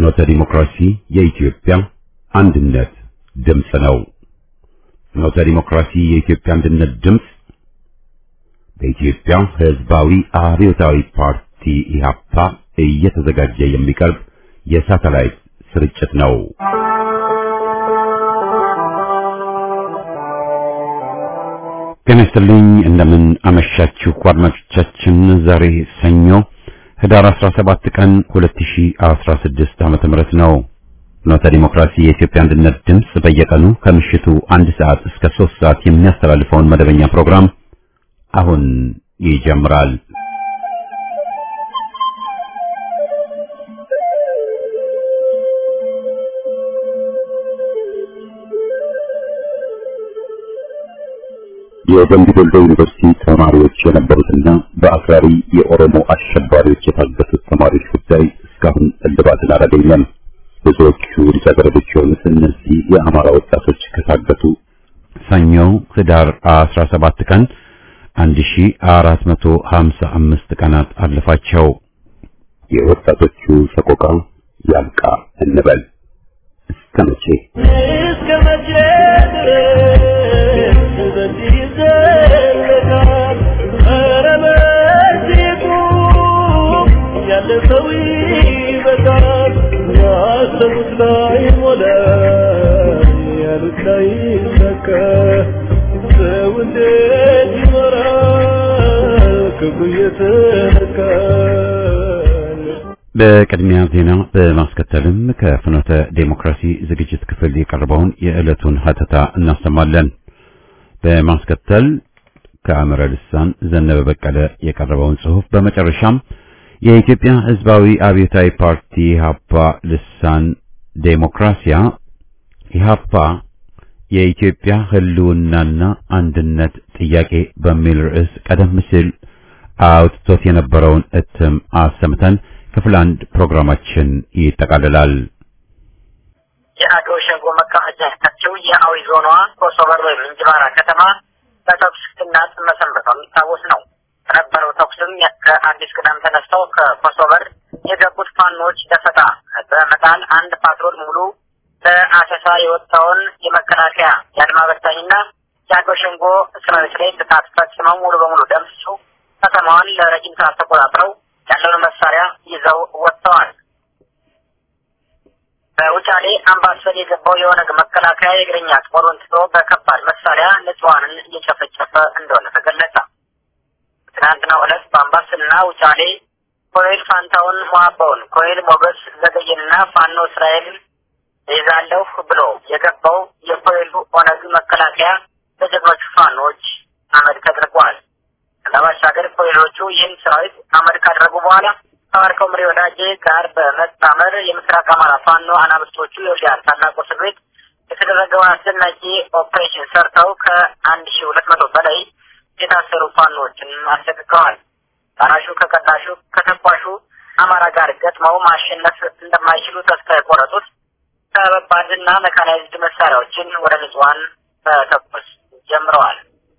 ፍኖተ ዲሞክራሲ የኢትዮጵያ አንድነት ድምፅ ነው። ፍኖተ ዲሞክራሲ የኢትዮጵያ አንድነት ድምፅ በኢትዮጵያ ሕዝባዊ አብዮታዊ ፓርቲ ኢህአፓ እየተዘጋጀ የሚቀርብ የሳተላይት ስርጭት ነው። ጤና ይስጥልኝ። እንደምን አመሻችሁ አድማጮቻችን። ዛሬ ሰኞ ህዳር 17 ቀን 2016 ዓመተ ምህረት ነው። ፍኖተ ዲሞክራሲ የኢትዮጵያ አንድነት ድምፅ በየቀኑ ከምሽቱ አንድ ሰዓት እስከ 3 ሰዓት የሚያስተላልፈውን መደበኛ ፕሮግራም አሁን ይጀምራል። የደምቢ ዶሎ ዩኒቨርሲቲ ተማሪዎች የነበሩትና በአክራሪ የኦሮሞ አሸባሪዎች የታገቱት ተማሪዎች ጉዳይ እስካሁን እልባትን አላገኘም። ብዙዎቹ ልጃገረዶች የሆኑት እነዚህ የአማራ ወጣቶች ከታገቱ ሰኞ ህዳር 17 ቀን 1455 ቀናት አለፋቸው። የወጣቶቹ ሰቆቃ ያልቃ እንበል። እስከ መቼ እስከ መቼ ድረስ በዚህ ይዘለቃል? ኧረ በዚሁ ያለፈው ይበቃል። ያሰቡት ላይ ሞላ፣ ያሉት ላይ ይሰካ። ሰው እንዴት ይኖራል ክብሩ እየተነካል? በቅድሚያ ዜና በማስከተልም ከፍኖተ ዴሞክራሲ ዝግጅት ክፍል የቀረበውን የዕለቱን ሀተታ እናሰማለን። በማስከተል ከአምረ ልሳን ዘነበ በቀለ የቀረበውን ጽሑፍ፣ በመጨረሻም የኢትዮጵያ ሕዝባዊ አብዮታዊ ፓርቲ ኢህአፓ ልሳን ዴሞክራሲያ ኢህአፓ የኢትዮጵያ ህልውናና አንድነት ጥያቄ በሚል ርዕስ ቀደም ሲል አውጥቶት የነበረውን እትም አሰምተን ክፍል አንድ ፕሮግራማችን ይጠቃልላል። የአገው ሸንጎ መቀመጫ ያላቸው የአዊ ዞኗ ኮሶበር ወይም እንጅባራ ከተማ በተኩስ ስናጥ መሰንበቷ የሚታወስ ነው። በነበረው ተኩስም ከአዲስ ቅዳም ተነስተው ከኮሶበር የገቡት ፋኖች ደፈጣ በመጣል አንድ ፓትሮል ሙሉ ለአሰሳ የወጣውን የመከላከያ የአድማ በታኝና የአገው ሸንጎ ሰራዊት ላይ ጥቃት ፈጽመው ሙሉ በሙሉ ደምስሰው ከተማዋን ለረጅም ሰዓት ተቆጣጥረው ያለውን መሳሪያ ይዘው ወጥተዋል። በውጫሌ አምባሰል የገባው የኦነግ መከላከያ የእግረኛ ጦሩን ትቶ በከባድ መሳሪያ ንጹሐንን እየጨፈጨፈ እንደሆነ ተገለጸ። ትናንትናው ዕለት በአምባሰልና ውጫሌ ኮሎኔል ፋንታውን ሟባውን፣ ኮሎኔል ሞገስ ዘገየንና ፋኖ እስራኤል ይዛለሁ ብሎ የገባው የኮሎኔሉ ኦነግ መከላከያ በጀግኖቹ ፋኖች አመድ ተደርጓል። ከዛ ባሻገር ኮሎኔሎቹ ይህን ሰራዊት አመድ ካደረጉ በኋላ ከማርከው ምሬ ወዳጄ ጋር በመጣመር የምስራቅ አማራ ፋኖ አናብስቶቹ የወዲያን ታላቁ እስር ቤት የተደረገውን አስደናቂ ኦፕሬሽን ሰርተው ከአንድ ሺ ሁለት መቶ በላይ የታሰሩ ፋኖዎችን አስለቅቀዋል። ታናሹ ከቀዳሹ ከተኳሹ አማራ ጋር ገጥመው ማሸነፍ እንደማይችሉ ተስፋ የቆረጡት ከባባድና መካናይዝድ መሳሪያዎችን ወደ ንጹሐን መተኮስ ጀምረዋል።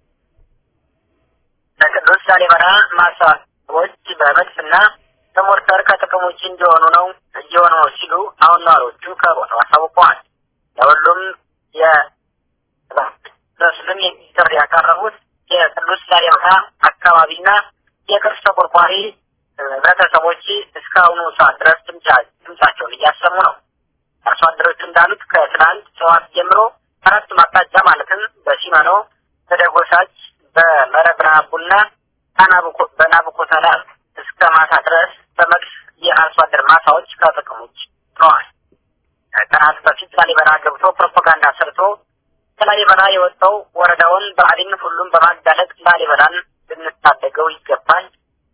በቅዱስ ላሊበላ ማሳዎች በመድፍና በሞርተር ከጥቅም ውጭ እንዲሆኑ ነው እየሆኑ ነው ሲሉ አሁን ነዋሪዎቹ ከቦታው አሳውቀዋል። ለሁሉም የሙስሊም ጥሪ ያቀረቡት የቅዱስ ላሊበላ አካባቢና የቅርስ ተቆርቋሪ ህብረተሰቦች እስካሁኑ ሰዓት ድረስ ድምጻቸውን እያሰሙ ነው። አርሶ አደሮቹ እንዳሉት ከትናንት ጠዋት ጀምሮ አራቱም አቅጣጫ ማለትም በሲመኖ፣ በደጎሳች፣ በመረብራቡና በናቡኮተላ እስከ ማታ ድረስ በመድፍ የአርሶ አደር ማሳዎች ከጥቅም ውጭ ሆነዋል። ከቀናት በፊት ላሊበላ ገብቶ ፕሮፓጋንዳ ሰርቶ ከላሊበላ የወጣው ወረዳውን ብአዴን ሁሉም በማጋለጥ ላሊበላን ልንታደገው ይገባል፣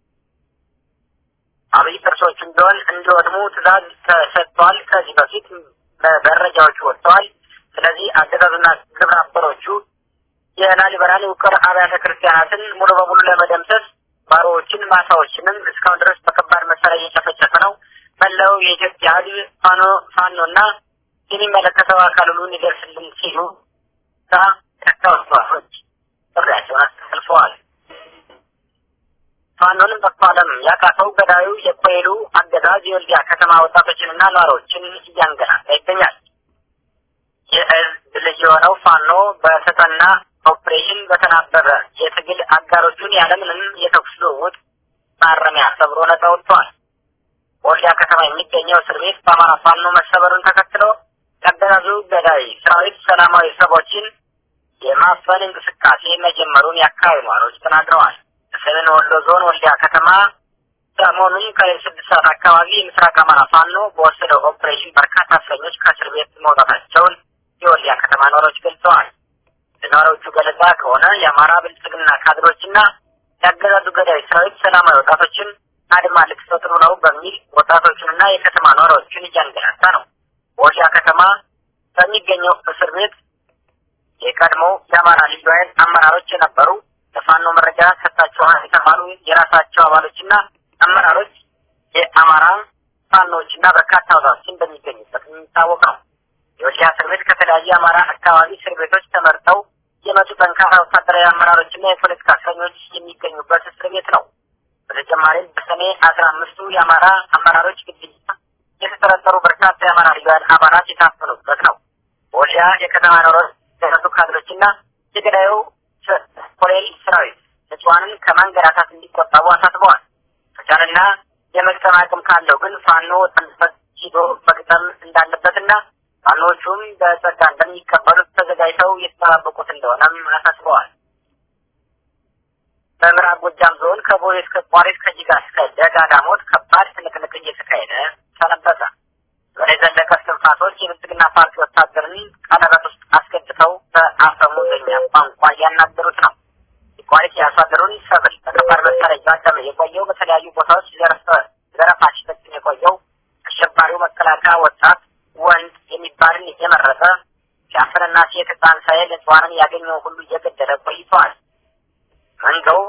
አብይ ቅርሶቹም ቢሆን እንዲወድሙ ትዕዛዝ ተሰጥቷል። ከዚህ በፊት መረጃዎቹ ወጥተዋል። ስለዚህ አገዛዙና ግብረ አበሮቹ የላሊበላን ውቅር አብያተ ክርስቲያናትን ሙሉ በሙሉ ለመደምሰስ ባሮዎችን ማሳዎችንም እስካሁን ድረስ በከባድ መሳሪያ እየጨፈጨፈ ነው። መላው የኢትዮጵያ ሕዝብ ፋኖ ፋኖና የሚመለከተው አካል ሁሉ እንዲደርስልን ሲሉ ተወስዋሮች ጥሪያቸውን አስተላልፈዋል። ፋኖንም መፋለም ያቃተው ገዳዩ የኮይሉ አገዛዝ የወልዲያ ከተማ ወጣቶችንና ነዋሪዎችን እያንገላታ ይገኛል። የህዝብ ልጅ የሆነው ፋኖ በተጠና ኦፕሬሽን በተናበበ የትግል አጋሮቹን ያለምንም የተኩስ ልውውጥ ማረሚያ ሰብሮ ነጻ ወጥቷል። ወልዲያ ከተማ የሚገኘው እስር ቤት በአማራ ፋኖ መሰበሩን ተከትሎ የአገዛዙ ገዳይ ሰራዊት ሰላማዊ ሰዎችን የማፈን እንቅስቃሴ መጀመሩን የአካባቢ ነዋሪዎች ተናግረዋል። በሰሜን ወሎ ዞን ወልዲያ ከተማ ሰሞኑን ከስድስት ሰዓት አካባቢ የምስራቅ አማራ ፋኖ በወሰደው ኦፕሬሽን በርካታ እስረኞች ከእስር ቤት መውጣታቸውን የወልዲያ ከተማ ነዋሪዎች ገልጸዋል። ለነዋሪዎቹ ገለጻ ከሆነ የአማራ ብልጽግና ካድሮችና የአገዛዙ ገዳይ ሰራዊት ሰላማዊ ወጣቶችን አድማ ልትፈጥሩ ነው በሚል ወጣቶቹንና የከተማ ነዋሪዎችን እያንገላታ ነው። ወልዲያ ከተማ በሚገኘው እስር ቤት የቀድሞ የአማራ ልዩ ኃይል አመራሮች የነበሩ ለፋኖ መረጃ ሰጥታችኋል የተባሉ የራሳቸው አባሎችና አመራሮች የአማራ ፋኖችና በርካታ ወጣቶችን በሚገኙበት የሚታወቅ ነው። የወልዲያ እስር ቤት ከተለያዩ የአማራ አካባቢ እስር ቤቶች ተመርጠው የመጡ ጠንካራ ወታደራዊ አመራሮችና የፖለቲካ እስረኞች የሚገኙበት እስር ቤት ነው። በተጨማሪም በሰኔ አስራ አምስቱ የአማራ አመራሮች ግድያ የተጠረጠሩ በርካታ የአማራ ልዩ ኃይል አባላት የታፈኑበት ነው። ወልዲያ የከተማ ኖሮች የደረሱ ካድሮችና የገዳዩ ኮሎኔል ሰራዊት ንጹሐንን ከማንገላታት እንዲቆጠቡ አሳስበዋል። ከቻለና የመግጠም አቅም ካለው ግን ፋኖ ጠንበት ሂዶ መግጠም እንዳለበትና ፋኖቹም በጸጋ እንደሚቀበሉት ተዘጋጅተው የተጠባበቁት እንደሆነም አሳስበዋል። በምዕራብ ጎጃም ዞን ከቦሌ እስከ ቋሪት ከጅጋ እስከ ደጋ ዳሞት ከባድ ትንቅንቅ እየተካሄደ ሰነበተ። ወደ ዘለቀ እስትንፋሶች የብልጽግና ፓርቲ ወታደርን ቀለበት ውስጥ አስገብተው በአፈሙዘኛ ቋንቋ እያናገሩት ነው። የቋሪት የአርሶ አደሩን ሰብል በከባድ መሳሪያ እያደመ የቆየው በተለያዩ ቦታዎች ዘረፋ ሲፈጽም የቆየው አሸባሪው መከላከያ ወጣት ወንድ የሚባልን እየመረጠ ሲያፍንና ሴት ሕፃን ሳይል ንጹሐንን ያገኘው ሁሉ እየገደለ ቆይተዋል። መንገው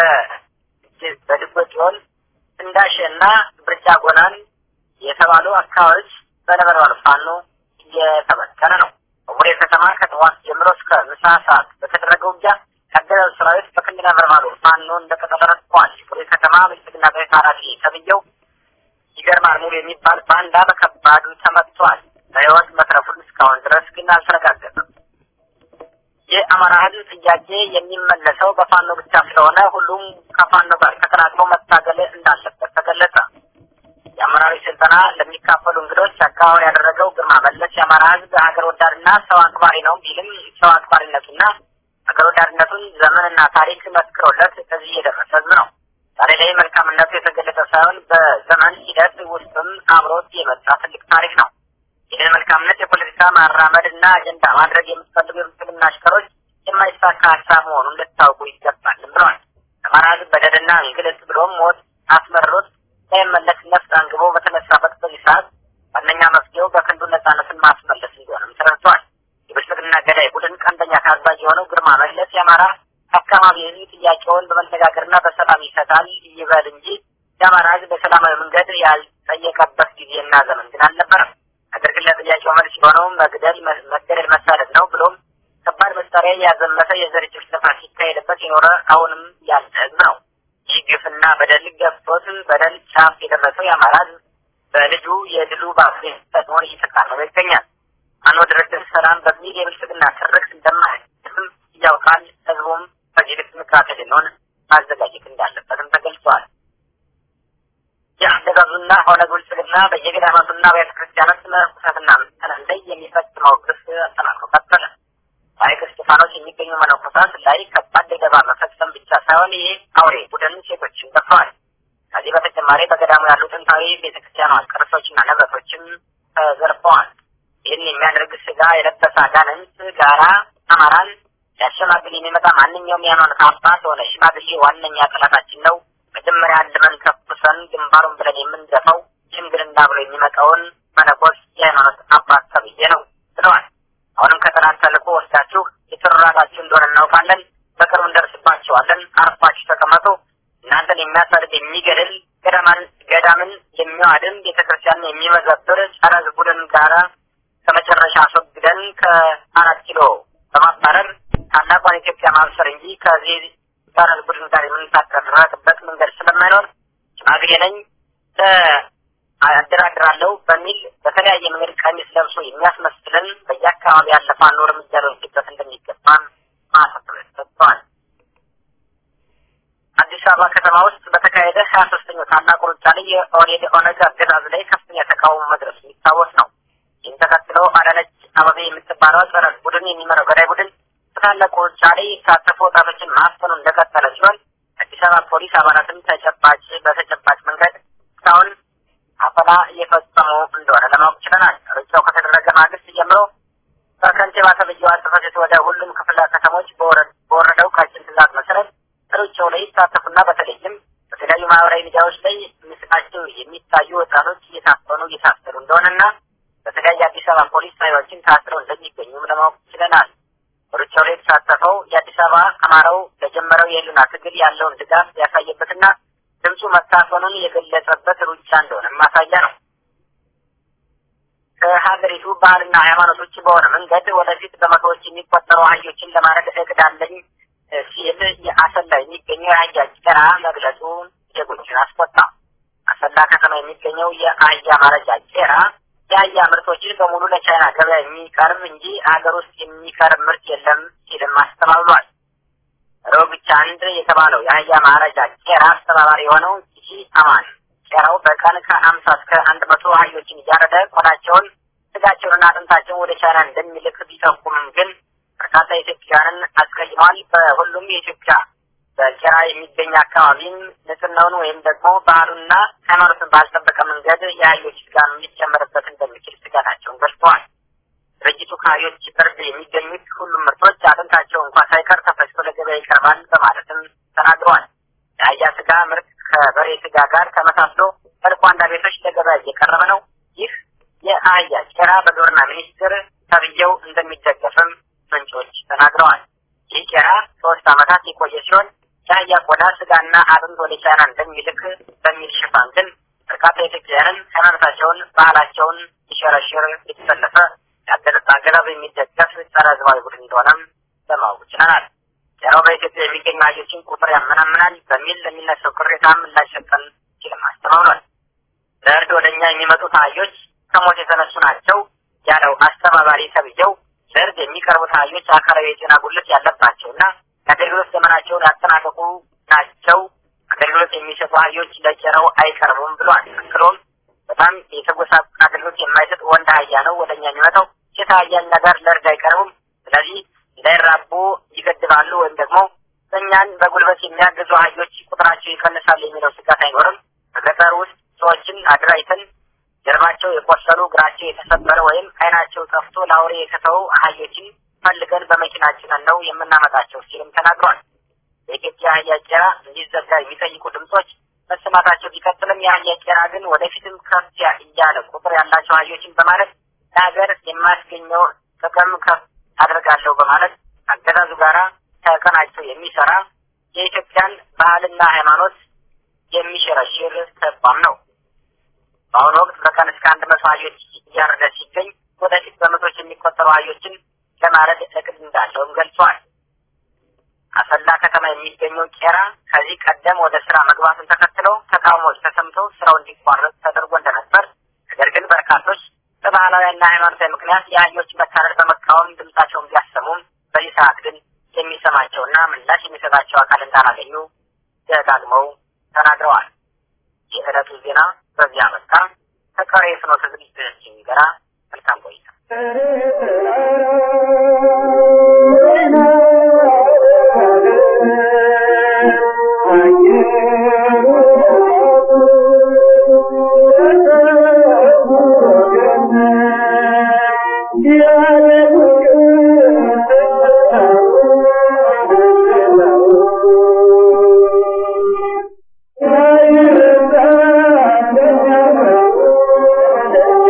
በድጎጽዮን እንዳሸና ብርጫ ጎናን የተባሉ አካባቢዎች በነበልባል ፋኖ እየተበተነ ነው። በቡሬ ከተማ ከጠዋት ጀምሮ እስከ ምሳ ሰዓት በተደረገ ውጊያ የአገዛዙ ሰራዊት በክንድ ነበልባሉ ፋኖ እንደቀጠለ ረድተዋል። የቡሬ ከተማ ብልጽግና ቤት ኃላፊ ተብዬው ይገርማል ሙሉ የሚባል ባንዳ በከባዱ ተመትቷል። በህይወት መትረፉን እስካሁን ድረስ ግን አልተረጋገጠም። የአማራ ህዝብ ጥያቄ የሚመለሰው በፋኖ ብቻ ስለሆነ ሁሉም ከፋኖ ጋር ተቀላቅሎ መታገል እንዳለበት ተገለጸ። የአመራሮች ስልጠና ለሚካፈሉ እንግዶች አካባቢ ያደረገው ግርማ መለስ የአማራ ህዝብ ሀገር ወዳድና ሰው አክባሪ ነው ቢልም ሰው አክባሪነቱና ሀገር ወዳድነቱን ዘመንና ታሪክ መስክሮለት እዚህ የደረሰ ህዝብ ነው። ዛሬ ላይ መልካምነቱ የተገለጸ ሳይሆን በዘመን ሂደት ውስጥም አብሮት የመጣ ትልቅ ታሪክ ነው። ይህን መልካምነት የፖለቲካ ማራመድ እና አጀንዳ ማድረግ የምትፈልጉ የብልጽግና አሽከሮች የማይሳካ ሀሳብ መሆኑን ልታውቁ ይገባልም ብለዋል። አማራ ህዝብ በደልና እንግልት ብሎም ሞት አስመርሮት ሳይመለስ ነፍስ አንግቦ በተነሳበት በዚህ ሰዓት ዋነኛ መፍትሄው በክንዱ ነጻነትን ማስመለስ እንደሆነም ተረድቷል። የብልጽግና ገዳይ ቡድን ቀንደኛ ታዛዥ የሆነው ግርማ መለስ የአማራ አካባቢ ህዝብ ጥያቄውን በመነጋገርና በሰላም ይፈታል ይበል እንጂ የአማራ ህዝብ በሰላማዊ መንገድ ያልጠየቀበት ጊዜና ዘመን ግን አልነበረም። ነገር ግን ለጥያቄው መልስ የሆነው መግደል፣ መገደል፣ መሳደድ ነው ብሎም ከባድ መሳሪያ ያዘመተ የዘር ጭፍጨፋ ሲካሄድበት የኖረ አሁንም ያለ ህዝብ ነው። ይህ ግፍና በደል ገፍቶት በደል ጫፍ የደረሰው የአማራ ህዝብ በልጁ የድሉ ባፍሬ ተጥሞን እየተቃረበ ይገኛል። አኖ ድርድር ሰላም በሚል የብልጽግና ትርክት እንደማይስም ያውቃል። ህዝቡም በዚህ ልክ ንቃተ ህሊናውን ማዘጋጀት እንዳለበትም ተገልጿል። የአገዛዙና ኦነግ ብልጽግና በየገዳማቱና ቤተ ክርስቲያናት መነኮሳትና ምዕመናን ላይ የሚፈጽመው ግፍ አጠናክሮ ቀጠለ። በሐይቅ እስጢፋኖስ የሚገኙ መነኮሳት ላይ ከባድ ድብደባ መፈጸም ብቻ ሳይሆን ይህ አውሬ ቡድን ሴቶችን ደፍረዋል። ከዚህ በተጨማሪ በገዳሙ ያሉ ጥንታዊ ቤተክርስቲያኗ ቅርሶችና ንብረቶችም ተዘርፈዋል። ይህን የሚያደርግ ስጋ የለበሰ አጋንንት ጋራ አማራን ሊያሸማግል የሚመጣ ማንኛውም የሃይማኖት አባት ሆነ ሽማግሌ ዋነኛ ጠላታችን ነው። መጀመሪያ አንድመን ከፍሰን ግንባሩን ብለን የምንደፋው ሽምግልና ብሎ የሚመጣውን መነኮስ የሃይማኖት አባት ተብዬ ነው ብለዋል። አሁንም ከጠላት ተልእኮ ወስዳችሁ የተራራችሁ እንደሆነ እናውቃለን። በቅርቡ እንደርስባቸዋለን። አርፋችሁ ተቀመጡ። እናንተን የሚያሳድድ የሚገድል ገዳማን ገዳምን የሚዋድም ቤተክርስቲያንን የሚመዘብር ጸረ ቡድን ጋራ ከመጨረሻ አስወግደን ከአራት ኪሎ በማባረር ታላቋን ኢትዮጵያ ማብሰር እንጂ ከዚህ ጣረን ቡድን ጋር የምንታረቅበት መንገድ ስለማይኖር ሽማግሌ ነኝ አደራድራለሁ በሚል በተለያየ መንገድ ቀሚስ ለብሶ የሚያስመስልን በየአካባቢ ያለ ፋኖ እርምጃ ሊወስድበት እንደሚገባም ማሳሰቢያ ሰጥተዋል። አዲስ አበባ ከተማ ውስጥ በተካሄደ ሀያ ሶስተኛው ታላቁ ሩጫ ላይ የኦኔድ ኦነግ አገዛዝ ላይ ከፍተኛ ተቃውሞ መድረሱ የሚታወስ ነው። ይህን ተከትሎ አዳነች አበቤ የምትባለው ጸረ ቡድን የሚመራው ገዳይ ቡድን በታላቁ ሩጫ ላይ የተሳተፉ ወጣቶችን ማፈኑ እንደቀጠለ ሲሆን አዲስ አበባ ፖሊስ አባላትም ተጨባጭ በተጨባጭ መንገድ እስካሁን አፈና እየፈጸሙ እንደሆነ ለማወቅ ችለናል። ሩጫው ከተደረገ ማግስት ጀምሮ በከንቲባ ተብዬዋ ጽሕፈት ቤት ወደ ሁሉም ክፍለ ከተሞች በወረደው ቀጭን ትዕዛዝ መሰረት ሩጫው ላይ ይሳተፉና በተለይም በተለያዩ ማህበራዊ ሚዲያዎች ላይ ምስላቸው የሚታዩ ወጣቶች እየታፈኑ እየታሰሩ እንደሆነና በተለያየ አዲስ አበባ ፖሊስ ኃይሎችን ታስረው እንደሚገኙም ለማወቅ ችለናል። ሩጫው ላይ የተሳተፈው የአዲስ አበባ አማራው ለጀመረው የህልና ትግል ያለውን ድጋፍ ያሳየበትና ድምፁ መታፈኑን የገለጸበት ሩጫ እንደሆነ ማሳያ ነው። ከሀገሪቱ ባህልና ሃይማኖቶች በሆነ መንገድ ወደፊት በመቶዎች የሚቆጠሩ አህዮችን ለማረድ እቅድ አለኝ ሲል የአሰላ የሚገኘው የአህያ ጭራ መግለጹ ዜጎችን አስቆጣ። አሰላ ከተማ የሚገኘው የአህያ ማረጃ ጭራ የአህያ ምርቶችን በሙሉ ለቻይና ገበያ የሚቀርብ እንጂ ሀገር ውስጥ የሚቀርብ ምርት የለም ሲልም አስተባብሏል። ሮግቻ አንድ የተባለው የአህያ ማረጃ ቄራ አስተባባሪ የሆነው ጂ አማን ቄራው በቀን ከአምሳ እስከ አንድ መቶ አህዮችን እያረደ ቆዳቸውን፣ ስጋቸውንና አጥንታቸውን ወደ ቻይና እንደሚልክ ቢጠቁምም ግን በርካታ ኢትዮጵያውያንን አስቀይሟል። በሁሉም የኢትዮጵያ በቄራ የሚገኝ አካባቢም ንጽህናውን ወይም ደግሞ ባህሉና ሃይማኖትን ባልጠበቀ መንገድ የአህዮች ስጋን ሊጨመርበት እንደሚችል ስጋታቸውን ገልጸዋል። ድርጅቱ ከአህዮች ፍርድ የሚገኙት ሁሉም ምርቶች አጥንታቸው እንኳ ሳይቀር ተፈጭቶ ለገበያ ይቀርባል በማለትም ተናግረዋል። የአህያ ስጋ ምርት ከበሬ ስጋ ጋር ተመሳስሎ በልኳንዳ ቤቶች ለገበያ እየቀረበ ነው። ይህ የአህያ ቄራ በግብርና ሚኒስቴር ተብዬው እንደሚደገፍም ምንጮች ተናግረዋል። ይህ ቄራ ሶስት ዓመታት የቆየ ሲሆን የአህያ ቆዳ ስጋና አጥንት ወደ ቻይና እንደሚልክ በሚል ሽፋን ግን በርካታ ኢትዮጵያውያንን ሃይማኖታቸውን፣ ባህላቸውን ሊሸረሽር የተሰለፈ አገዛዝ የሚደገፍ ጸረ ህዝባዊ ቡድን እንደሆነም ለማወቅ ችለናል። ቄራው በኢትዮጵያ የሚገኙ አህዮችን ቁጥር ያመናምናል በሚል ለሚነሳው ቅሬታ ምላሽ ሰጠን ሲልም አስተባብሏል። ለእርድ ወደ እኛ የሚመጡት አህዮች ከሞት የተነሱ ናቸው ያለው አስተባባሪ ተብዬው ለእርድ የሚቀርቡት አህዮች አካላዊ የጤና ጉድለት ያለባቸውና የአገልግሎት ዘመናቸውን ያጠናቀቁ ናቸው። አገልግሎት የሚሰጡ አህዮች ለቄራው አይቀርቡም ብሏል። አክሎም በጣም የተጎሳቆለ አገልግሎት የማይሰጥ ወንድ አህያ ነው ወደ እኛ የሚመጣው። ሴት አህያን ነገር ለእርድ አይቀርቡም። ስለዚህ እንዳይራቡ ይገድባሉ ወይም ደግሞ እኛን በጉልበት የሚያግዙ አህዮች ቁጥራቸው ይቀንሳል የሚለው ስጋት አይኖርም። በገጠር ውስጥ ሰዎችን አድራይተን ጀርባቸው የቆሰሉ እግራቸው የተሰበረ ወይም አይናቸው ጠፍቶ ለአውሬ የተተው አህዮችን ፈልገን በመኪናችን ነው የምናመጣቸው ሲልም ተናግሯል። በኢትዮጵያ አህያ ቄራ እንዲዘጋ የሚጠይቁ ድምጾች መሰማታቸው ቢቀጥልም የአህያ ቄራ ግን ወደፊትም ከፍ እያለ ቁጥር ያላቸው አህዮችን በማለት ለሀገር የማያስገኘው ጥቅም ከፍ አድርጋለሁ በማለት አገዛዙ ጋራ ተቀናጅቶ የሚሰራ የኢትዮጵያን ባህልና ሃይማኖት የሚሸረሽር ተቋም ነው። በአሁኑ ወቅት በቀን እስከ አንድ መቶ አህዮች እያረደ ሲገኝ ወደፊት በመቶች የሚቆጠሩ አህዮችን ለማረድ እቅድ እንዳለውም ገልጿል። አሰላ ከተማ የሚገኘው ቄራ ከዚህ ቀደም ወደ ስራ መግባቱን ተከትለው ተቃውሞዎች ተሰምተው ስራው እንዲቋረጥ ተደርጎ እንደነበር፣ ነገር ግን በርካቶች በባህላዊና ሃይማኖታዊ ምክንያት የአህዮች መታረድ በመቃወም ድምጻቸውን ቢያሰሙም በዚህ ሰዓት ግን የሚሰማቸውና ምላሽ የሚሰጣቸው አካል እንዳላገኙ ደጋግመው ተናግረዋል። የዕለቱ ዜና በዚህ አበቃ። ከቀሪ የፍኖተ ዝግጅቶቻችን ጋራ መልካም ቆይታ።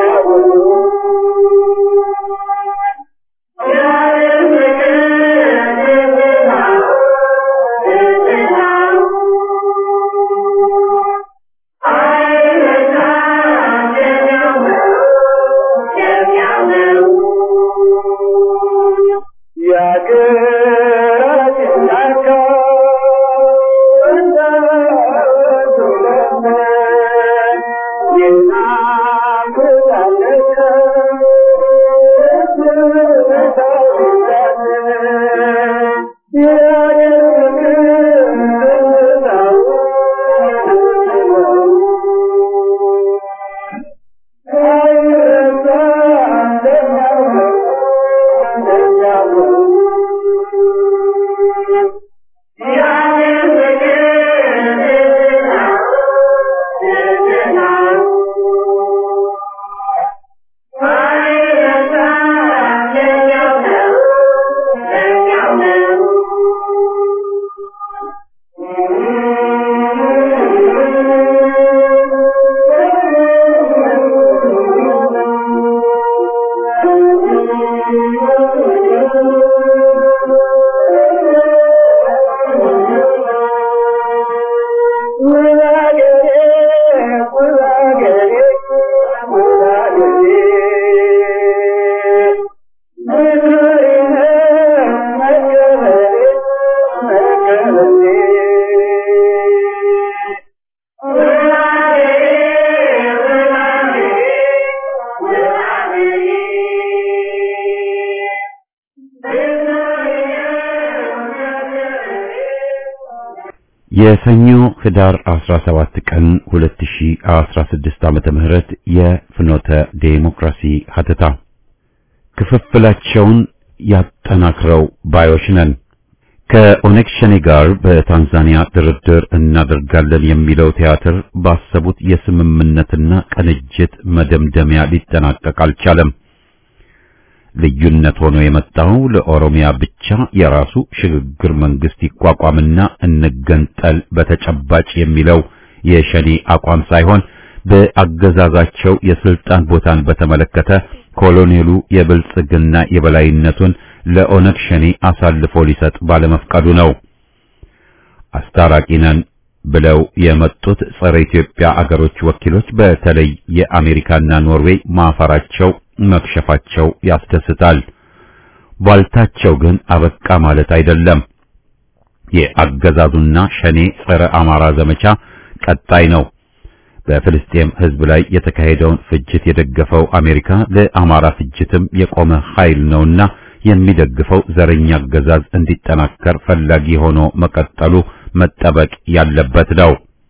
Yeah. የሰኞ ህዳር 17 ቀን 2016 ዓመተ ምህረት የፍኖተ ዴሞክራሲ ሀተታ ክፍፍላቸውን ያጠናክረው ባዮች ነን። ከኦነግ ሸኔ ጋር በታንዛኒያ ድርድር እናደርጋለን የሚለው ቲያትር ባሰቡት የስምምነትና ቅንጅት መደምደሚያ ሊጠናቀቅ አልቻለም። ልዩነት ሆኖ የመጣው ለኦሮሚያ ብቻ የራሱ ሽግግር መንግስት ይቋቋምና እንገንጠል በተጨባጭ የሚለው የሸኔ አቋም ሳይሆን በአገዛዛቸው የስልጣን ቦታን በተመለከተ ኮሎኔሉ የብልጽግና የበላይነቱን ለኦነግ ሸኔ አሳልፎ ሊሰጥ ባለመፍቀዱ ነው። አስታራቂ ነን ብለው የመጡት ጸረ ኢትዮጵያ አገሮች ወኪሎች በተለይ የአሜሪካና ኖርዌይ ማፈራቸው መክሸፋቸው ያስደስታል። ቧልታቸው ግን አበቃ ማለት አይደለም። የአገዛዙና ሸኔ ጸረ አማራ ዘመቻ ቀጣይ ነው። በፍልስጤም ሕዝብ ላይ የተካሄደውን ፍጅት የደገፈው አሜሪካ ለአማራ ፍጅትም የቆመ ኃይል ነውና የሚደግፈው ዘረኛ አገዛዝ እንዲጠናከር ፈላጊ ሆኖ መቀጠሉ መጠበቅ ያለበት ነው።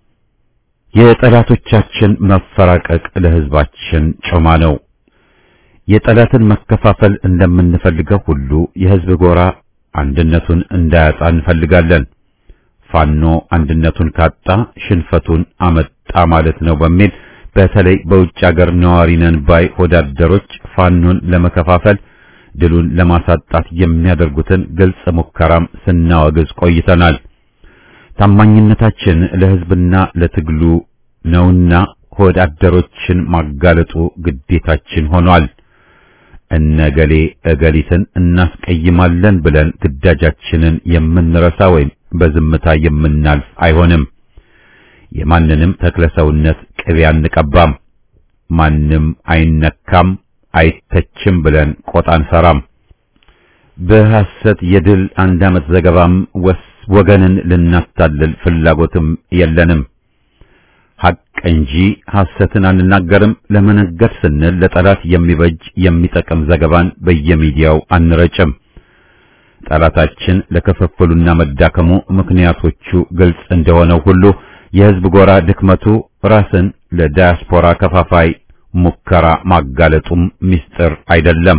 የጠላቶቻችን መፈራቀቅ ለሕዝባችን ጮማ ነው። የጠላትን መከፋፈል እንደምንፈልገው ሁሉ የሕዝብ ጎራ አንድነቱን እንዳያጣ እንፈልጋለን። ፋኖ አንድነቱን ካጣ ሽንፈቱን አመጣ ማለት ነው በሚል በተለይ በውጭ ሀገር ነዋሪ ነን ባይ ወዳደሮች ፋኖን ለመከፋፈል ድሉን ለማሳጣት የሚያደርጉትን ግልጽ ሙከራም ስናወግዝ ቆይተናል። ታማኝነታችን ለሕዝብና ለትግሉ ነውና ወዳደሮችን ማጋለጡ ግዴታችን ሆኗል። እነገሌ እገሊትን እናስቀይማለን ብለን ግዳጃችንን የምንረሳ ወይም በዝምታ የምናልፍ አይሆንም። የማንንም ተክለሰውነት ቅቤ አንቀባም። ማንም አይነካም አይተችም ብለን ቆጣ አንሰራም። በሐሰት የድል አንድ ዓመት ዘገባም ወስ ወገንን ልናታልል ፍላጎትም የለንም። ሐቅ እንጂ ሐሰትን አንናገርም። ለመነገድ ስንል ለጠላት የሚበጅ የሚጠቅም ዘገባን በየሚዲያው አንረጭም። ጠላታችን ለክፍፍሉና መዳከሙ ምክንያቶቹ ግልጽ እንደሆነው ሁሉ የሕዝብ ጎራ ድክመቱ ራስን ለዳያስፖራ ከፋፋይ ሙከራ ማጋለጡም ምስጢር አይደለም።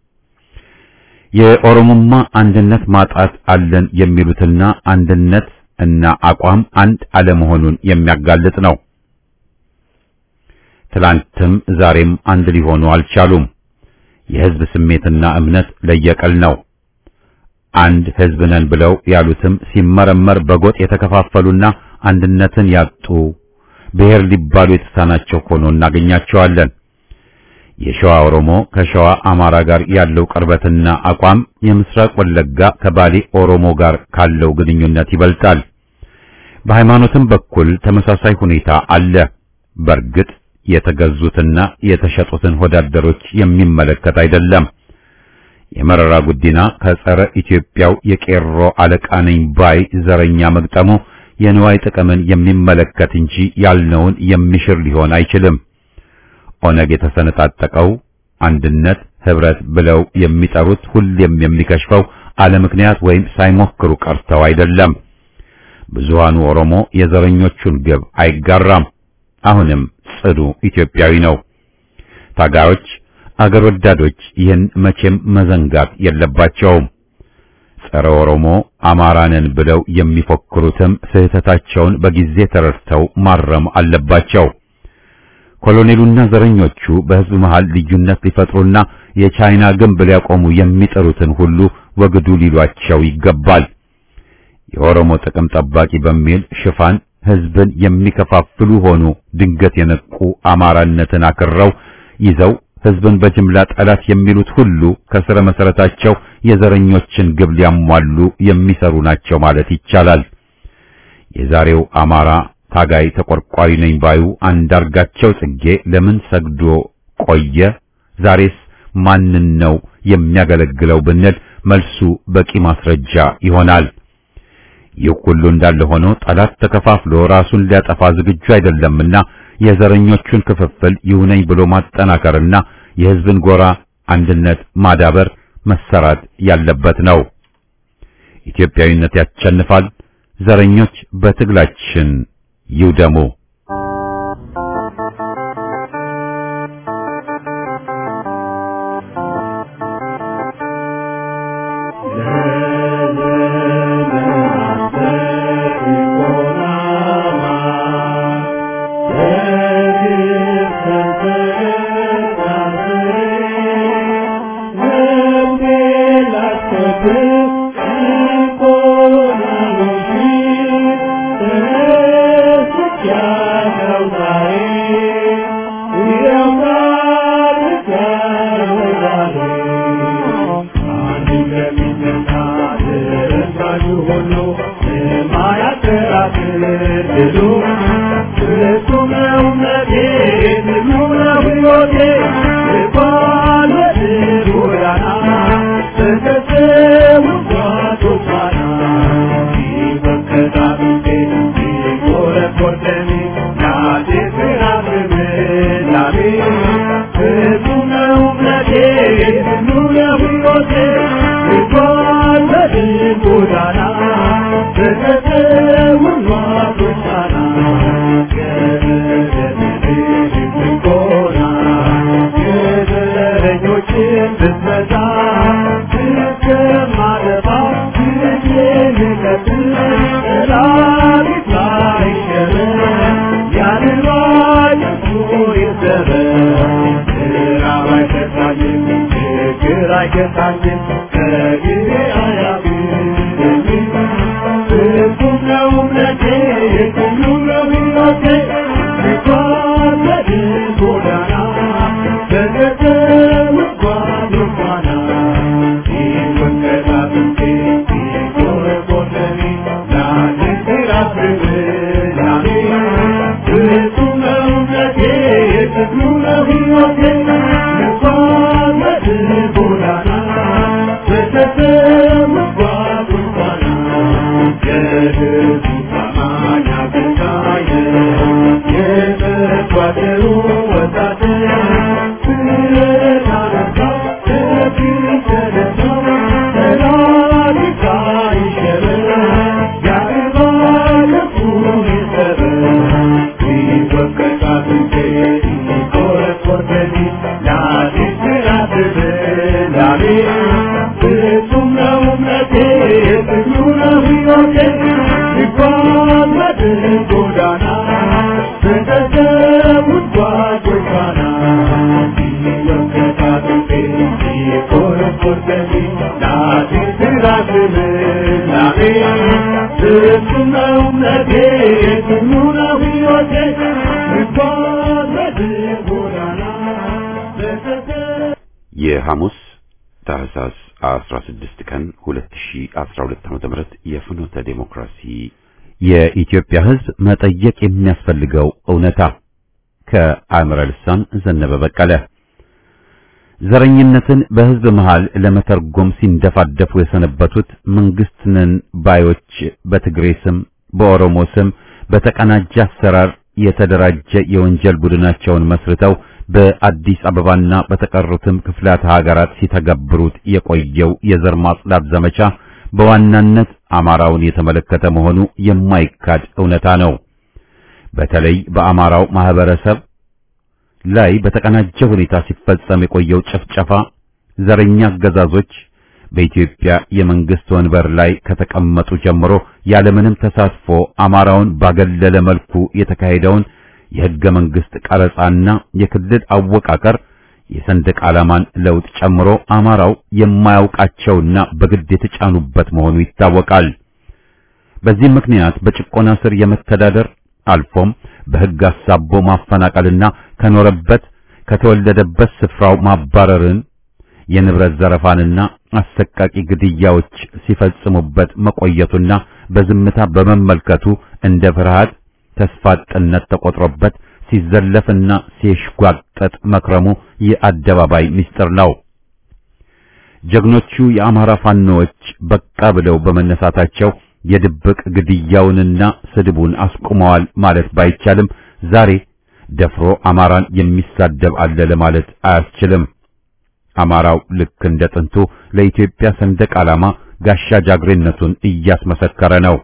የኦሮሞማ አንድነት ማጣት አለን የሚሉትና አንድነት እና አቋም አንድ አለመሆኑን የሚያጋልጥ ነው። ትላንትም ዛሬም አንድ ሊሆኑ አልቻሉም። የሕዝብ ስሜትና እምነት ለየቀል ነው። አንድ ሕዝብ ነን ብለው ያሉትም ሲመረመር በጎጥ የተከፋፈሉና አንድነትን ያጡ ብሔር ሊባሉ የተሳናቸው ሆኖ እናገኛቸዋለን። የሸዋ ኦሮሞ ከሸዋ አማራ ጋር ያለው ቅርበትና አቋም የምስራቅ ወለጋ ከባሌ ኦሮሞ ጋር ካለው ግንኙነት ይበልጣል። በሃይማኖትም በኩል ተመሳሳይ ሁኔታ አለ። በእርግጥ የተገዙትና የተሸጡትን ወዳደሮች የሚመለከት አይደለም። የመረራ ጉዲና ከጸረ ኢትዮጵያው የቄሮ አለቃ ነኝ ባይ ዘረኛ መግጠሙ የንዋይ ጥቅምን የሚመለከት እንጂ ያልነውን የሚሽር ሊሆን አይችልም። ኦነግ የተሰነጣጠቀው አንድነት ህብረት ብለው የሚጠሩት ሁሌም የሚከሽፈው አለ ምክንያት ወይም ሳይሞክሩ ቀርተው አይደለም። ብዙሃኑ ኦሮሞ የዘረኞቹን ግብ አይጋራም። አሁንም ጽዱ ኢትዮጵያዊ ነው። ታጋዮች፣ አገር ወዳዶች ይህን መቼም መዘንጋት የለባቸውም። ጸረ ኦሮሞ አማራንን ብለው የሚፎክሩትም ስህተታቸውን በጊዜ ተረድተው ማረም አለባቸው። ኮሎኔሉና ዘረኞቹ በህዝብ መሃል ልዩነት ሊፈጥሩና የቻይና ግንብ ሊያቆሙ የሚጠሩትን ሁሉ ወግዱ ሊሏቸው ይገባል። የኦሮሞ ጥቅም ጠባቂ በሚል ሽፋን ህዝብን የሚከፋፍሉ ሆኑ ድንገት የነቁ አማራነትን አክረው ይዘው ህዝብን በጅምላ ጠላት የሚሉት ሁሉ ከስረ መሰረታቸው የዘረኞችን ግብ ሊያሟሉ የሚሰሩ ናቸው ማለት ይቻላል። የዛሬው አማራ ታጋይ ተቆርቋሪ ነኝ ባዩ አንዳርጋቸው ጽጌ ለምን ሰግዶ ቆየ? ዛሬስ ማንን ነው የሚያገለግለው ብንል መልሱ በቂ ማስረጃ ይሆናል። ይህ ሁሉ እንዳለ ሆኖ ጠላት ተከፋፍሎ ራሱን ሊያጠፋ ዝግጁ አይደለምና የዘረኞቹን ክፍፍል ይሁነኝ ብሎ ማጠናከርና የህዝብን ጎራ አንድነት ማዳበር መሰራት ያለበት ነው። ኢትዮጵያዊነት ያሸንፋል። ዘረኞች በትግላችን ይውደሙ። የሐሙስ ታህሳስ 16 ቀን 2012 ዓ.ም የፍኖተ ዴሞክራሲ የኢትዮጵያ ሕዝብ መጠየቅ የሚያስፈልገው እውነታ ከአእምረ ልሳን ዘነበ በቀለ ዘረኝነትን በሕዝብ መሃል ለመተርጎም ሲንደፋደፉ የሰነበቱት መንግስት ነን ባዮች በትግሬ ስም በኦሮሞ ስም በተቀናጀ አሰራር የተደራጀ የወንጀል ቡድናቸውን መስርተው በአዲስ አበባና በተቀሩትም ክፍላተ ሀገራት ሲተገብሩት የቆየው የዘር ማጽዳት ዘመቻ በዋናነት አማራውን የተመለከተ መሆኑ የማይካድ እውነታ ነው። በተለይ በአማራው ማህበረሰብ ላይ በተቀናጀ ሁኔታ ሲፈጸም የቆየው ጭፍጨፋ ዘረኛ አገዛዞች በኢትዮጵያ የመንግስት ወንበር ላይ ከተቀመጡ ጀምሮ ያለምንም ተሳትፎ አማራውን ባገለለ መልኩ የተካሄደውን የሕገ መንግስት ቀረጻና የክልል አወቃቀር የሰንደቅ ዓላማን ለውጥ ጨምሮ አማራው የማያውቃቸውና በግድ የተጫኑበት መሆኑ ይታወቃል። በዚህ ምክንያት በጭቆና ስር የመተዳደር አልፎም በሕግ አሳቦ ማፈናቀልና ከኖረበት ከተወለደበት ስፍራው ማባረርን የንብረት ዘረፋንና አሰቃቂ ግድያዎች ሲፈጽሙበት መቆየቱና በዝምታ በመመልከቱ እንደ ፍርሃት ተስፋ አጥነት ተቆጥሮበት ሲዘለፍና ሲሽጓጠጥ መክረሙ የአደባባይ ምስጢር ነው። ጀግኖቹ የአማራ ፋኖዎች በቃ ብለው በመነሳታቸው የድብቅ ግድያውንና ስድቡን አስቁመዋል ማለት ባይቻልም ዛሬ ደፍሮ አማራን የሚሳደብ አለ ለማለት አያስችልም። አማራው ልክ እንደ ጥንቱ ለኢትዮጵያ ሰንደቅ ዓላማ ጋሻ ጃግሬነቱን እያስመሰከረ ነው።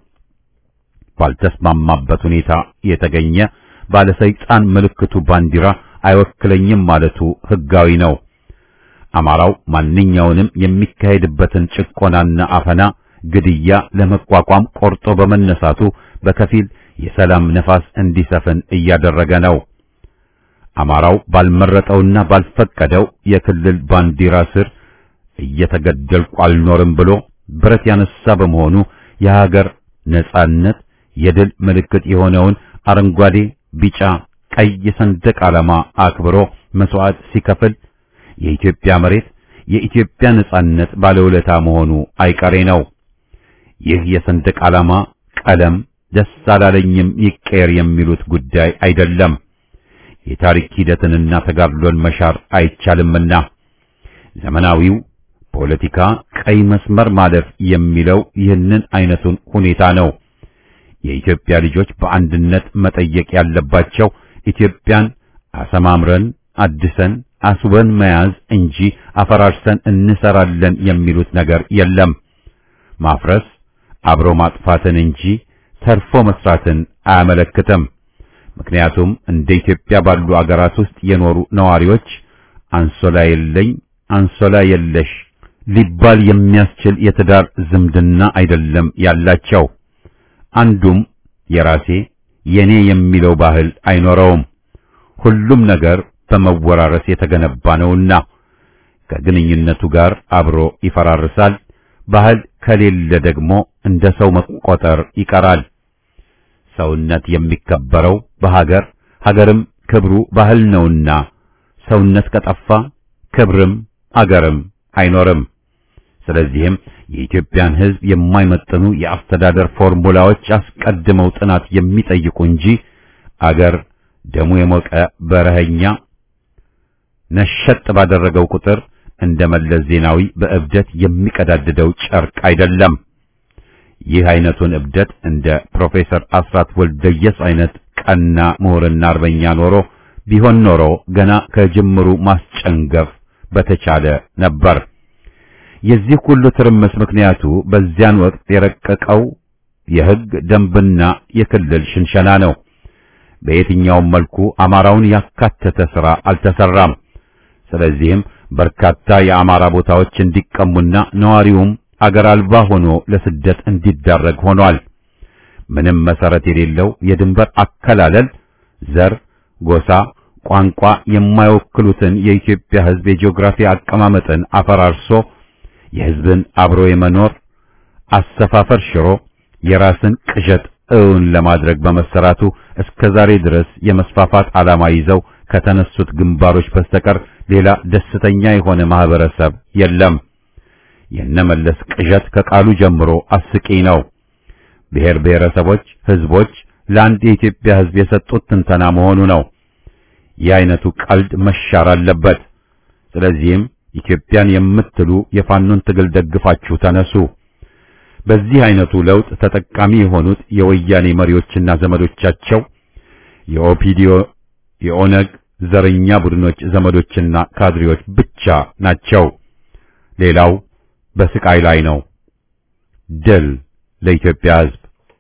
ባልተስማማበት ሁኔታ የተገኘ ባለሰይጣን ምልክቱ ባንዲራ አይወክለኝም ማለቱ ሕጋዊ ነው። አማራው ማንኛውንም የሚካሄድበትን ጭቆናና አፈና፣ ግድያ ለመቋቋም ቆርጦ በመነሳቱ በከፊል የሰላም ነፋስ እንዲሰፍን እያደረገ ነው። አማራው ባልመረጠውና ባልፈቀደው የክልል ባንዲራ ስር እየተገደልኩ አልኖርም ብሎ ብረት ያነሳ በመሆኑ የሀገር ነጻነት የድል ምልክት የሆነውን አረንጓዴ፣ ቢጫ፣ ቀይ ሰንደቅ ዓላማ አክብሮ መስዋዕት ሲከፍል የኢትዮጵያ መሬት የኢትዮጵያ ነጻነት ባለውለታ መሆኑ አይቀሬ ነው። ይህ የሰንደቅ ዓላማ ቀለም ደስ አላለኝም ይቀየር የሚሉት ጉዳይ አይደለም። የታሪክ ሂደትንና ተጋድሎን መሻር አይቻልምና ዘመናዊው ፖለቲካ ቀይ መስመር ማለፍ የሚለው ይህንን አይነቱን ሁኔታ ነው። የኢትዮጵያ ልጆች በአንድነት መጠየቅ ያለባቸው ኢትዮጵያን አሰማምረን አድሰን አስበን መያዝ እንጂ አፈራርሰን እንሰራለን የሚሉት ነገር የለም። ማፍረስ አብሮ ማጥፋትን እንጂ ተርፎ መስራትን አያመለክትም። ምክንያቱም እንደ ኢትዮጵያ ባሉ አገራት ውስጥ የኖሩ ነዋሪዎች አንሶላ የለኝ አንሶላ የለሽ ሊባል የሚያስችል የትዳር ዝምድና አይደለም ያላቸው። አንዱም የራሴ የኔ የሚለው ባህል አይኖረውም። ሁሉም ነገር በመወራረስ የተገነባ ነውና ከግንኙነቱ ጋር አብሮ ይፈራርሳል። ባህል ከሌለ ደግሞ እንደ ሰው መቆጠር ይቀራል። ሰውነት የሚከበረው በሀገር ሀገርም ክብሩ ባህል ነውና ሰውነት ከጠፋ ክብርም አገርም አይኖርም። ስለዚህም የኢትዮጵያን ሕዝብ የማይመጥኑ የአስተዳደር ፎርሙላዎች አስቀድመው ጥናት የሚጠይቁ እንጂ አገር ደሙ የሞቀ በረኸኛ ነሸጥ ባደረገው ቁጥር እንደ መለስ ዜናዊ በእብደት የሚቀዳድደው ጨርቅ አይደለም። ይህ አይነቱን እብደት እንደ ፕሮፌሰር አስራት ወልደየስ አይነት ቀና ምሁርና አርበኛ ኖሮ ቢሆን ኖሮ ገና ከጅምሩ ማስጨንገፍ በተቻለ ነበር። የዚህ ሁሉ ትርምስ ምክንያቱ በዚያን ወቅት የረቀቀው የሕግ ደንብና የክልል ሽንሸና ነው። በየትኛውም መልኩ አማራውን ያካተተ ሥራ አልተሰራም። ስለዚህም በርካታ የአማራ ቦታዎች እንዲቀሙና ነዋሪውም አገር አልባ ሆኖ ለስደት እንዲዳረግ ሆኗል። ምንም መሰረት የሌለው የድንበር አከላለል ዘር፣ ጎሳ፣ ቋንቋ የማይወክሉትን የኢትዮጵያ ሕዝብ የጂኦግራፊ አቀማመጥን አፈራርሶ የሕዝብን አብሮ የመኖር አሰፋፈር ሽሮ የራስን ቅዠት እውን ለማድረግ በመሰራቱ እስከ ዛሬ ድረስ የመስፋፋት ዓላማ ይዘው ከተነሱት ግንባሮች በስተቀር ሌላ ደስተኛ የሆነ ማህበረሰብ የለም። የነመለስ ቅዠት ከቃሉ ጀምሮ አስቂኝ ነው። ብሔር ብሔረሰቦች፣ ህዝቦች ለአንድ የኢትዮጵያ ህዝብ የሰጡት ትንተና መሆኑ ነው። ይህ አይነቱ ቀልድ መሻር አለበት። ስለዚህም ኢትዮጵያን የምትሉ የፋኖን ትግል ደግፋችሁ ተነሱ። በዚህ አይነቱ ለውጥ ተጠቃሚ የሆኑት የወያኔ መሪዎችና ዘመዶቻቸው የኦፒዲዮ፣ የኦነግ ዘረኛ ቡድኖች ዘመዶችና ካድሬዎች ብቻ ናቸው። ሌላው በስቃይ ላይ ነው። ድል ለኢትዮጵያ ሕዝብ።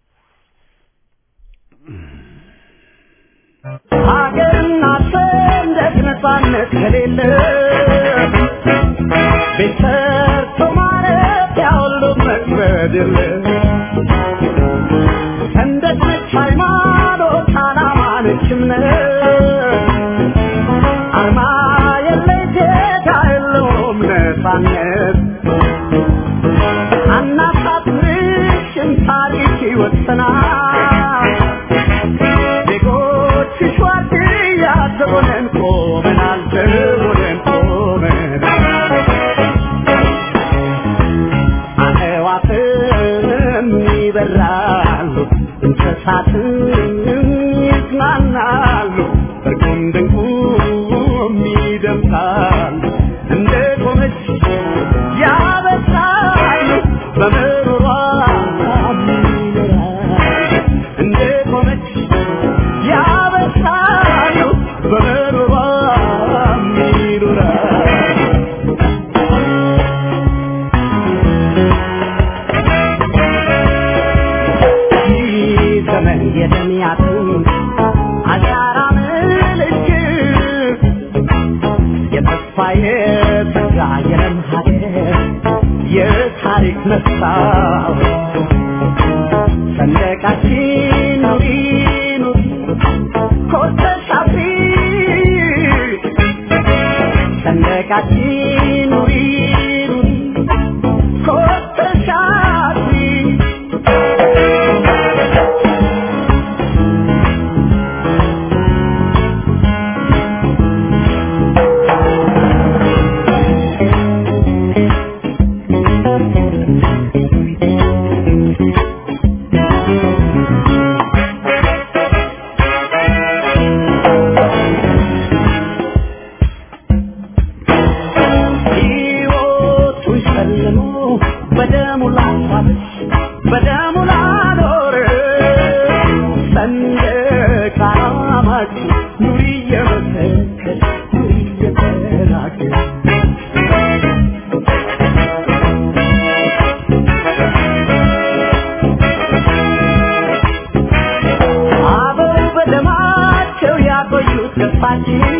ሀገርና ሰንደቅ ነፃነት ከሌለ ቤት ሰርቶ ማለት ያሁሉ መክበድ የለ ሰንደቅ ነች ሃይማኖት፣ ዓላማ ነች እምነት አርማ የለሽ ዜጋ የለውም ነፃነት አናሳፍርሽም ታሪክ ይወሰናል ዜጎች ሸዋርድያ ዘቦነን ቆመናል ዘቦነን ቆመናል አዕዋፍም ይበራሉ እንስሳትም ይዝናናሉ እርቁም ድንቁም ይደምቃሉ እንደ ቆመች ያበሳሉ በምሮሯ ይኖራሉ እንደ ቆመች ያበሳሉ በምሮሯ ይኖራሉ ዘመን የደሚያትን አሻራ ምልክት የተስፋ የተጋ የለም ሀገር የታሪክ መስታወት ሰንደቃችን ኑሪ ኑሪ ኮርተሽ አብሪ ሰንደቃችን ኑሪ ኑሪ ኮርተሽ አብሪ ሕይወቱን ሸልሞ በደሙ ላሳለች በደሙ ላኖረ ሰንደቅ ዓላማችን ኑሪ እየመሰከር ኑሪ እየተናገር አበው በደማቸው ያቆዩት ገፋችን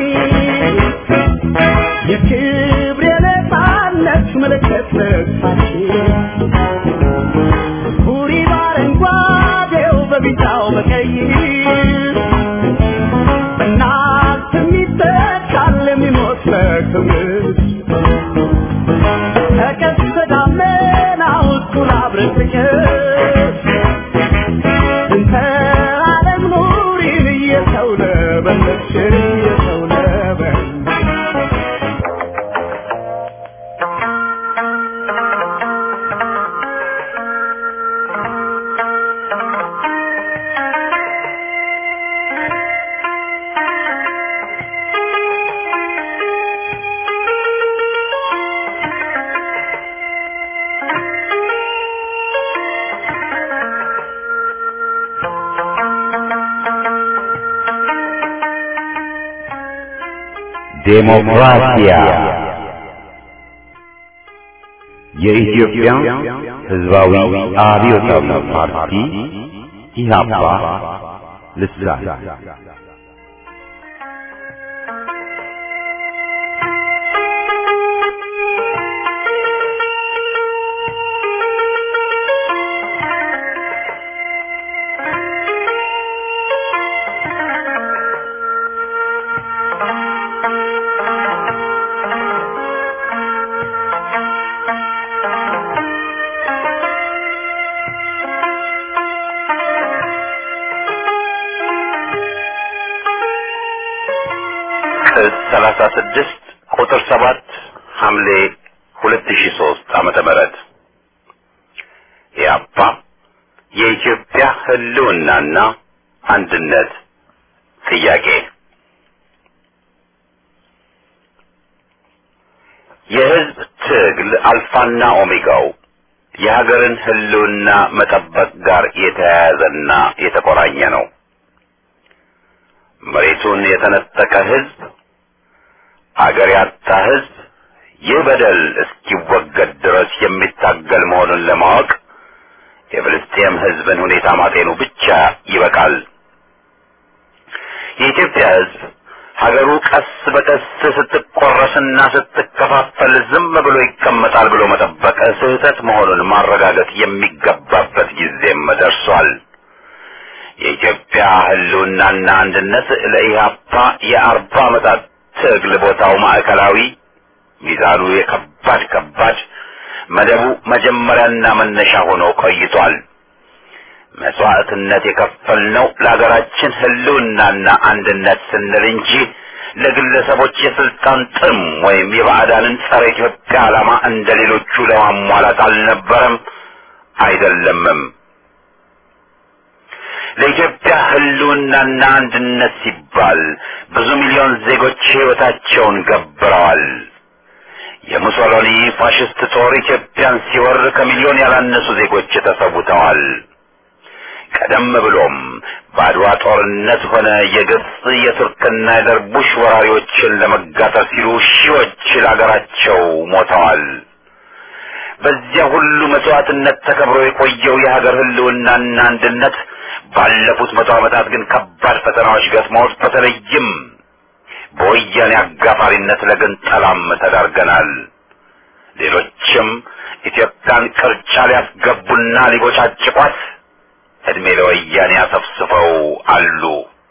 የክብር የነፃነት ምልክት ልብሳችን ኩሪ በአረንጓዴው በቢጫው በቀይ በእናት የሚተካል የሚሞት በክብር ተቀስተ ደመናው እኩል አብረን ፍቅር እንተ ዓለም ኑሪን እየሰው ለበለች እየሰው ለበለች ዴሞክራሲያ የኢትዮጵያ ሕዝባዊ አብዮታዊ ፓርቲ ኢህአፓ ልሳን ቅጽ ሰላሳ ስድስት ቁጥር ሰባት ሐምሌ ሁለት ሺ ሶስት ዓመተ ምህረት ኢህአፓ የኢትዮጵያ ህልውናና አንድነት ጥያቄ የህዝብ ትግል አልፋና ኦሜጋው የሀገርን ህልውና መጠበቅ ጋር የተያያዘና የተቆራኘ ነው። መሬቱን የተነጠቀ ህዝብ አገር ያጣ ህዝብ ይህ በደል እስኪወገድ ድረስ የሚታገል መሆኑን ለማወቅ የፍልስጤም ህዝብን ሁኔታ ማጤኑ ብቻ ይበቃል። የኢትዮጵያ ህዝብ ሀገሩ ቀስ በቀስ ስትቆረስና ስትከፋፈል ዝም ብሎ ይቀመጣል ብሎ መጠበቅ ስህተት መሆኑን ማረጋገጥ የሚገባበት ጊዜም ደርሷል። የኢትዮጵያ ህልውናና አንድነት ለኢህአፓ የአርባ ዓመታት ትግል ቦታው ማዕከላዊ ሚዛኑ የከባድ ከባድ መደቡ መጀመሪያና መነሻ ሆኖ ቆይቷል። መስዋዕትነት የከፈልነው ለሀገራችን ህልውናና አንድነት ስንል እንጂ ለግለሰቦች የስልጣን ጥም ወይም የባዕዳንን ጸረ ኢትዮጵያ ዓላማ እንደ ሌሎቹ ለማሟላት አልነበረም፣ አይደለምም። ለኢትዮጵያ ህልውናና አንድነት ሲባል ብዙ ሚሊዮን ዜጎች ህይወታቸውን ገብረዋል። የሙሶሎኒ ፋሽስት ጦር ኢትዮጵያን ሲወር ከሚሊዮን ያላነሱ ዜጎች ተሰውተዋል። ቀደም ብሎም በአድዋ ጦርነት ሆነ የግብፅ የቱርክና የደርቡሽ ወራሪዎችን ለመጋጠር ሲሉ ሺዎች ለአገራቸው ሞተዋል። በዚያ ሁሉ መስዋዕትነት ተከብሮ የቆየው የሀገር ህልውናና አንድነት ባለፉት መቶ ዓመታት ግን ከባድ ፈተናዎች ገጥመውት በተለይም በወያኔ አጋፋሪነት ለግንጠላም ተዳርገናል። ሌሎችም ኢትዮጵያን ቅርጫ ሊያስገቡና ሊቦጫጭቋት እድሜ ለወያኔ አሰፍስፈው አሉ።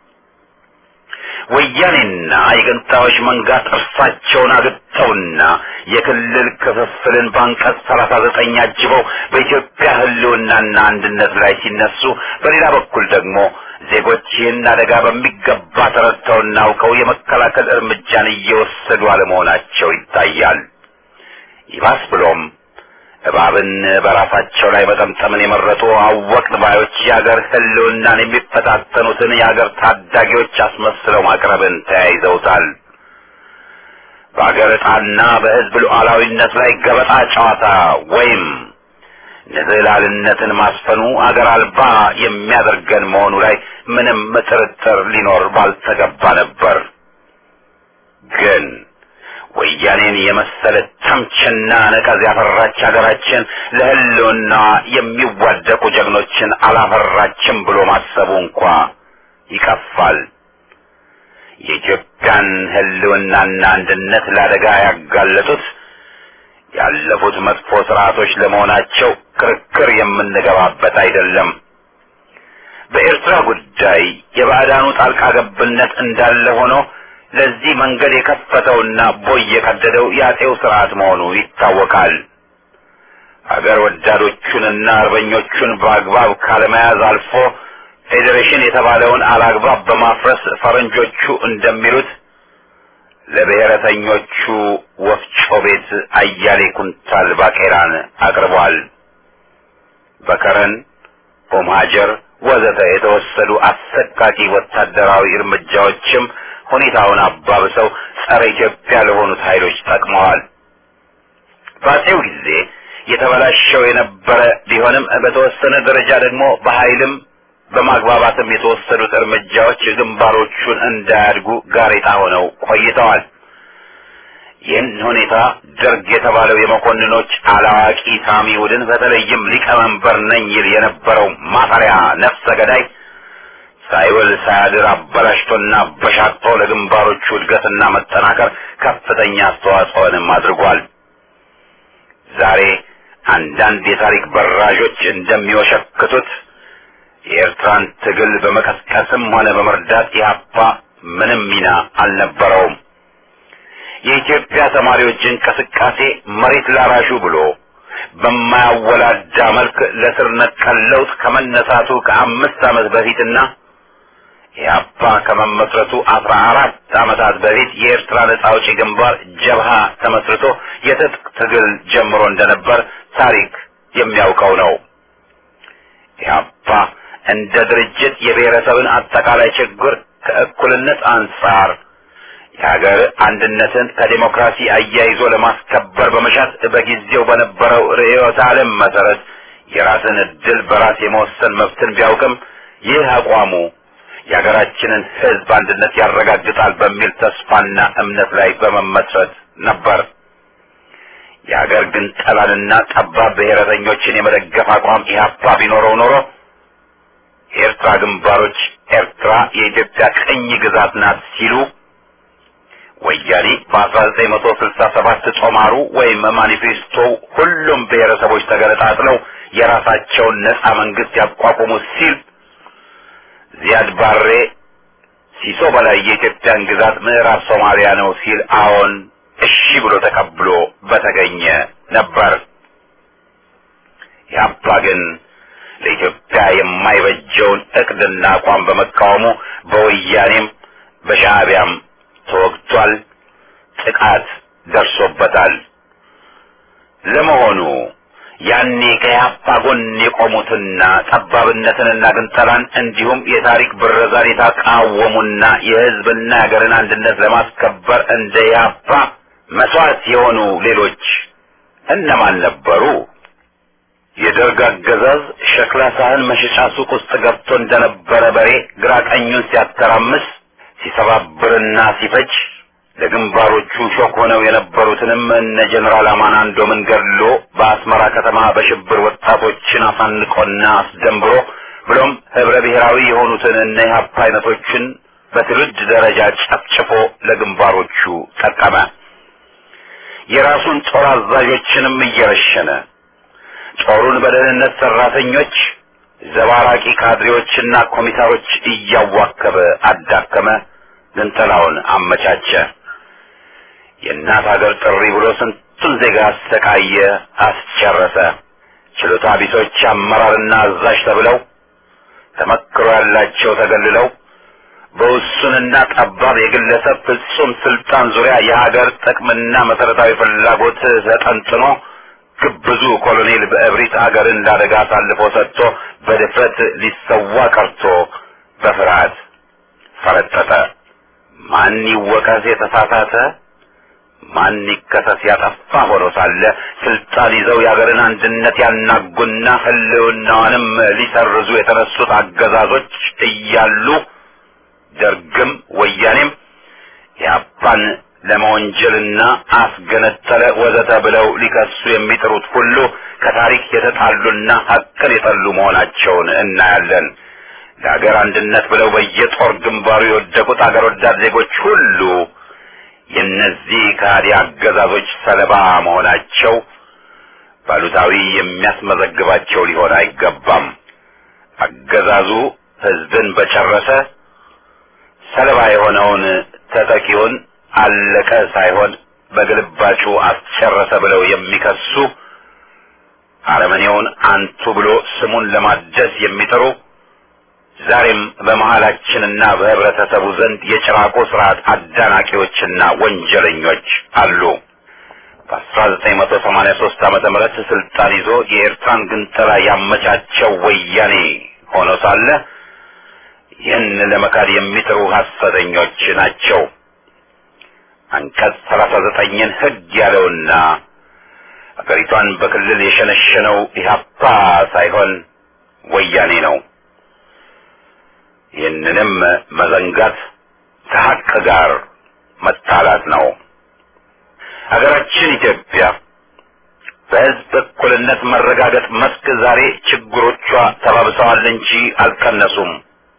ወያኔና የገንጣዮች መንጋ ጥርሳቸውን አግጠውና የክልል ክፍፍልን በአንቀጽ ሰላሳ ዘጠኝ አጅበው በኢትዮጵያ ህልውናና አንድነት ላይ ሲነሱ፣ በሌላ በኩል ደግሞ ዜጎች ይህን አደጋ በሚገባ ተረድተውና አውቀው የመከላከል እርምጃን እየወሰዱ አለመሆናቸው ይታያል። ይባስ ብሎም እባብን በራሳቸው ላይ መጠምጠምን የመረጡ አወቅን ባዮች የአገር ህልውናን የሚፈታተኑትን የአገር ታዳጊዎች አስመስለው ማቅረብን ተያይዘውታል። በአገር ዕጣና በህዝብ ሉዓላዊነት ላይ ገበጣ ጨዋታ ወይም ንዝህላልነትን ማስፈኑ አገር አልባ የሚያደርገን መሆኑ ላይ ምንም ጥርጥር ሊኖር ባልተገባ ነበር። ግን ወያኔን የመሰለ ተምችና ነቀዝ ያፈራች ሀገራችን ለህልውና የሚዋደቁ ጀግኖችን አላፈራችም ብሎ ማሰቡ እንኳ ይከፋል። የኢትዮጵያን ህልውናና አንድነት ለአደጋ ያጋለጡት ያለፉት መጥፎ ስርዓቶች ለመሆናቸው ክርክር የምንገባበት አይደለም። በኤርትራ ጉዳይ የባዕዳኑ ጣልቃ ገብነት እንዳለ ሆኖ ለዚህ መንገድ የከፈተውና ቦይ የቀደደው የአጤው ስርዓት መሆኑ ይታወቃል። አገር ወዳዶቹንና አርበኞቹን በአግባብ ካለመያዝ አልፎ ፌዴሬሽን የተባለውን አላግባብ በማፍረስ ፈረንጆቹ እንደሚሉት ለብሔረተኞቹ ወፍጮ ቤት አያሌ ኩንታል ባቄራን አቅርቧል። በከረን ኦምሃጀር ወዘተ የተወሰዱ አሰቃቂ ወታደራዊ እርምጃዎችም ሁኔታውን አባብሰው ጸረ ኢትዮጵያ ለሆኑት ኃይሎች ጠቅመዋል። በአፄው ጊዜ የተበላሸው የነበረ ቢሆንም በተወሰነ ደረጃ ደግሞ በኃይልም በማግባባትም የተወሰዱት እርምጃዎች ግንባሮቹን እንዳያድጉ ጋሬጣ ሆነው ቆይተዋል። ይህን ሁኔታ ደርግ የተባለው የመኮንኖች አላዋቂ ሳሚ ቡድን በተለይም ሊቀመንበር ነኝ ይል የነበረው ማፈሪያ ነፍሰ ገዳይ ሳይውል ሳያድር አበላሽቶና በሻቅጦ ለግንባሮቹ እድገትና መጠናከር ከፍተኛ አስተዋጽኦንም አድርጓል። ዛሬ አንዳንድ የታሪክ በራዦች እንደሚወሸክቱት የኤርትራን ትግል በመቀስቀስም ሆነ በመርዳት ኢህአፓ ምንም ሚና አልነበረውም። የኢትዮጵያ ተማሪዎች እንቅስቃሴ መሬት ላራሹ ብሎ በማያወላዳ መልክ ለስር ነቀል ለውጥ ከመነሳቱ ከአምስት ዓመት በፊትና ኢህአፓ ከመመስረቱ አስራ አራት ዓመታት በፊት የኤርትራ ነጻ አውጪ ግንባር ጀብሃ ተመስርቶ የትጥቅ ትግል ጀምሮ እንደነበር ታሪክ የሚያውቀው ነው። ኢህአፓ እንደ ድርጅት የብሔረሰብን አጠቃላይ ችግር ከእኩልነት አንጻር የሀገር አንድነትን ከዴሞክራሲ አያይዞ ለማስከበር በመሻት በጊዜው በነበረው ርዕዮተ ዓለም መሰረት የራስን እድል በራስ የመወሰን መብትን ቢያውቅም ይህ አቋሙ የሀገራችንን ሕዝብ አንድነት ያረጋግጣል በሚል ተስፋና እምነት ላይ በመመስረት ነበር። የሀገር ግን ጠላንና ጠባብ ብሔረተኞችን የመደገፍ አቋም ኢህአፓ ቢኖረው ኖሮ የኤርትራ ግንባሮች ኤርትራ የኢትዮጵያ ቅኝ ግዛት ናት ሲሉ ወያኔ በ1967 ጦማሩ ወይም ማኒፌስቶ ሁሉም ብሔረሰቦች ተገነጣጥለው የራሳቸውን ነጻ መንግስት ያቋቁሙ ሲል ዚያድ ባሬ ሲሶ በላይ የኢትዮጵያን ግዛት ምዕራብ ሶማሊያ ነው ሲል አዎን እሺ ብሎ ተቀብሎ በተገኘ ነበር። ያባ ግን ለኢትዮጵያ የማይበጀውን እቅድና አቋም በመቃወሙ በወያኔም በሻዕቢያም ተወግቷል፣ ጥቃት ደርሶበታል። ለመሆኑ ያኔ ከያፓ ጎን የቆሙትና ጠባብነትንና ግንጠላን እንዲሁም የታሪክ ብረዛን የተቃወሙና የሕዝብና የሀገርን አንድነት ለማስከበር እንደ ያፓ መስዋዕት የሆኑ ሌሎች እነማን ነበሩ? የደርግ አገዛዝ ሸክላ ሳህን መሸጫ ሱቅ ውስጥ ገብቶ እንደነበረ በሬ ግራ ቀኙን ሲያተራምስ ሲሰባብርና ሲፈጅ ለግንባሮቹ ሾክ ሆነው የነበሩትንም እነ ጀኔራል አማናንዶምን ገድሎ በአስመራ ከተማ በሽብር ወጣቶችን አሳንቆና አስደንብሮ ብሎም ህብረ ብሔራዊ የሆኑትን እነ ኢህአፓ አይነቶችን በትውልድ ደረጃ ጨፍጭፎ ለግንባሮቹ ጠቀመ። የራሱን ጦር አዛዦችንም እየረሸነ ጦሩን በደህንነት ሰራተኞች፣ ዘባራቂ ካድሬዎችና ኮሚሳሮች እያዋከበ አዳከመ። ግንጠላውን አመቻቸ። የእናት ሀገር ጥሪ ብሎ ስንቱን ዜጋ አሰቃየ፣ አስጨረሰ። ችሎታ ቢሶች አመራርና አዛዥ ተብለው ተመክሮ ያላቸው ተገልለው በውሱንና ጠባብ የግለሰብ ፍጹም ስልጣን ዙሪያ የሀገር ጥቅምና መሰረታዊ ፍላጎት ተጠንጥኖ ግብዙ ኮሎኔል በእብሪት አገርን ላደጋ አሳልፎ ሰጥቶ በድፍረት ሊሰዋ ቀርቶ በፍርሃት ፈረጠጠ። ማን ይወቀስ የተሳሳተ ማን ይከሰስ ያጠፋ ሆኖ ሳለ ስልጣን ይዘው የሀገርን አንድነት ያናጉና ሕልውናዋንም ሊሰርዙ የተነሱት አገዛዞች እያሉ ደርግም ወያኔም የአፓን ለመወንጀልና አስገነጠለ ወዘተ ብለው ሊከሱ የሚጥሩት ሁሉ ከታሪክ የተጣሉና ሀቅን የጠሉ መሆናቸውን እናያለን። ለሀገር አንድነት ብለው በየጦር ግንባሩ የወደቁት አገር ወዳድ ዜጎች ሁሉ የእነዚህ ከሃዲ አገዛዞች ሰለባ መሆናቸው ባሉታዊ የሚያስመዘግባቸው ሊሆን አይገባም። አገዛዙ ሕዝብን በጨረሰ ሰለባ የሆነውን ተጠቂውን አለቀ ሳይሆን በግልባጩ አስጨረሰ ብለው የሚከሱ አረመኔውን አንቱ ብሎ ስሙን ለማደስ የሚጥሩ ዛሬም በመሃላችንና በህብረተሰቡ ዘንድ የጭራቆ ስርዓት አዳናቂዎችና ወንጀለኞች አሉ። በ1983 ዓመተ ምህረት ስልጣን ይዞ የኤርትራን ግንጠላ ያመቻቸው ወያኔ ሆኖ ሳለ ይህን ለመካድ የሚጥሩ ሐሰተኞች ናቸው። አንቀጽ 39ን ህግ ያለውና አገሪቷን በክልል የሸነሸነው ኢህአፓ ሳይሆን ወያኔ ነው። ይህንንም መዘንጋት ከሀቅ ጋር መታላት ነው። ሀገራችን ኢትዮጵያ በህዝብ እኩልነት መረጋገጥ መስክ ዛሬ ችግሮቿ ተባብሰዋል እንጂ አልቀነሱም።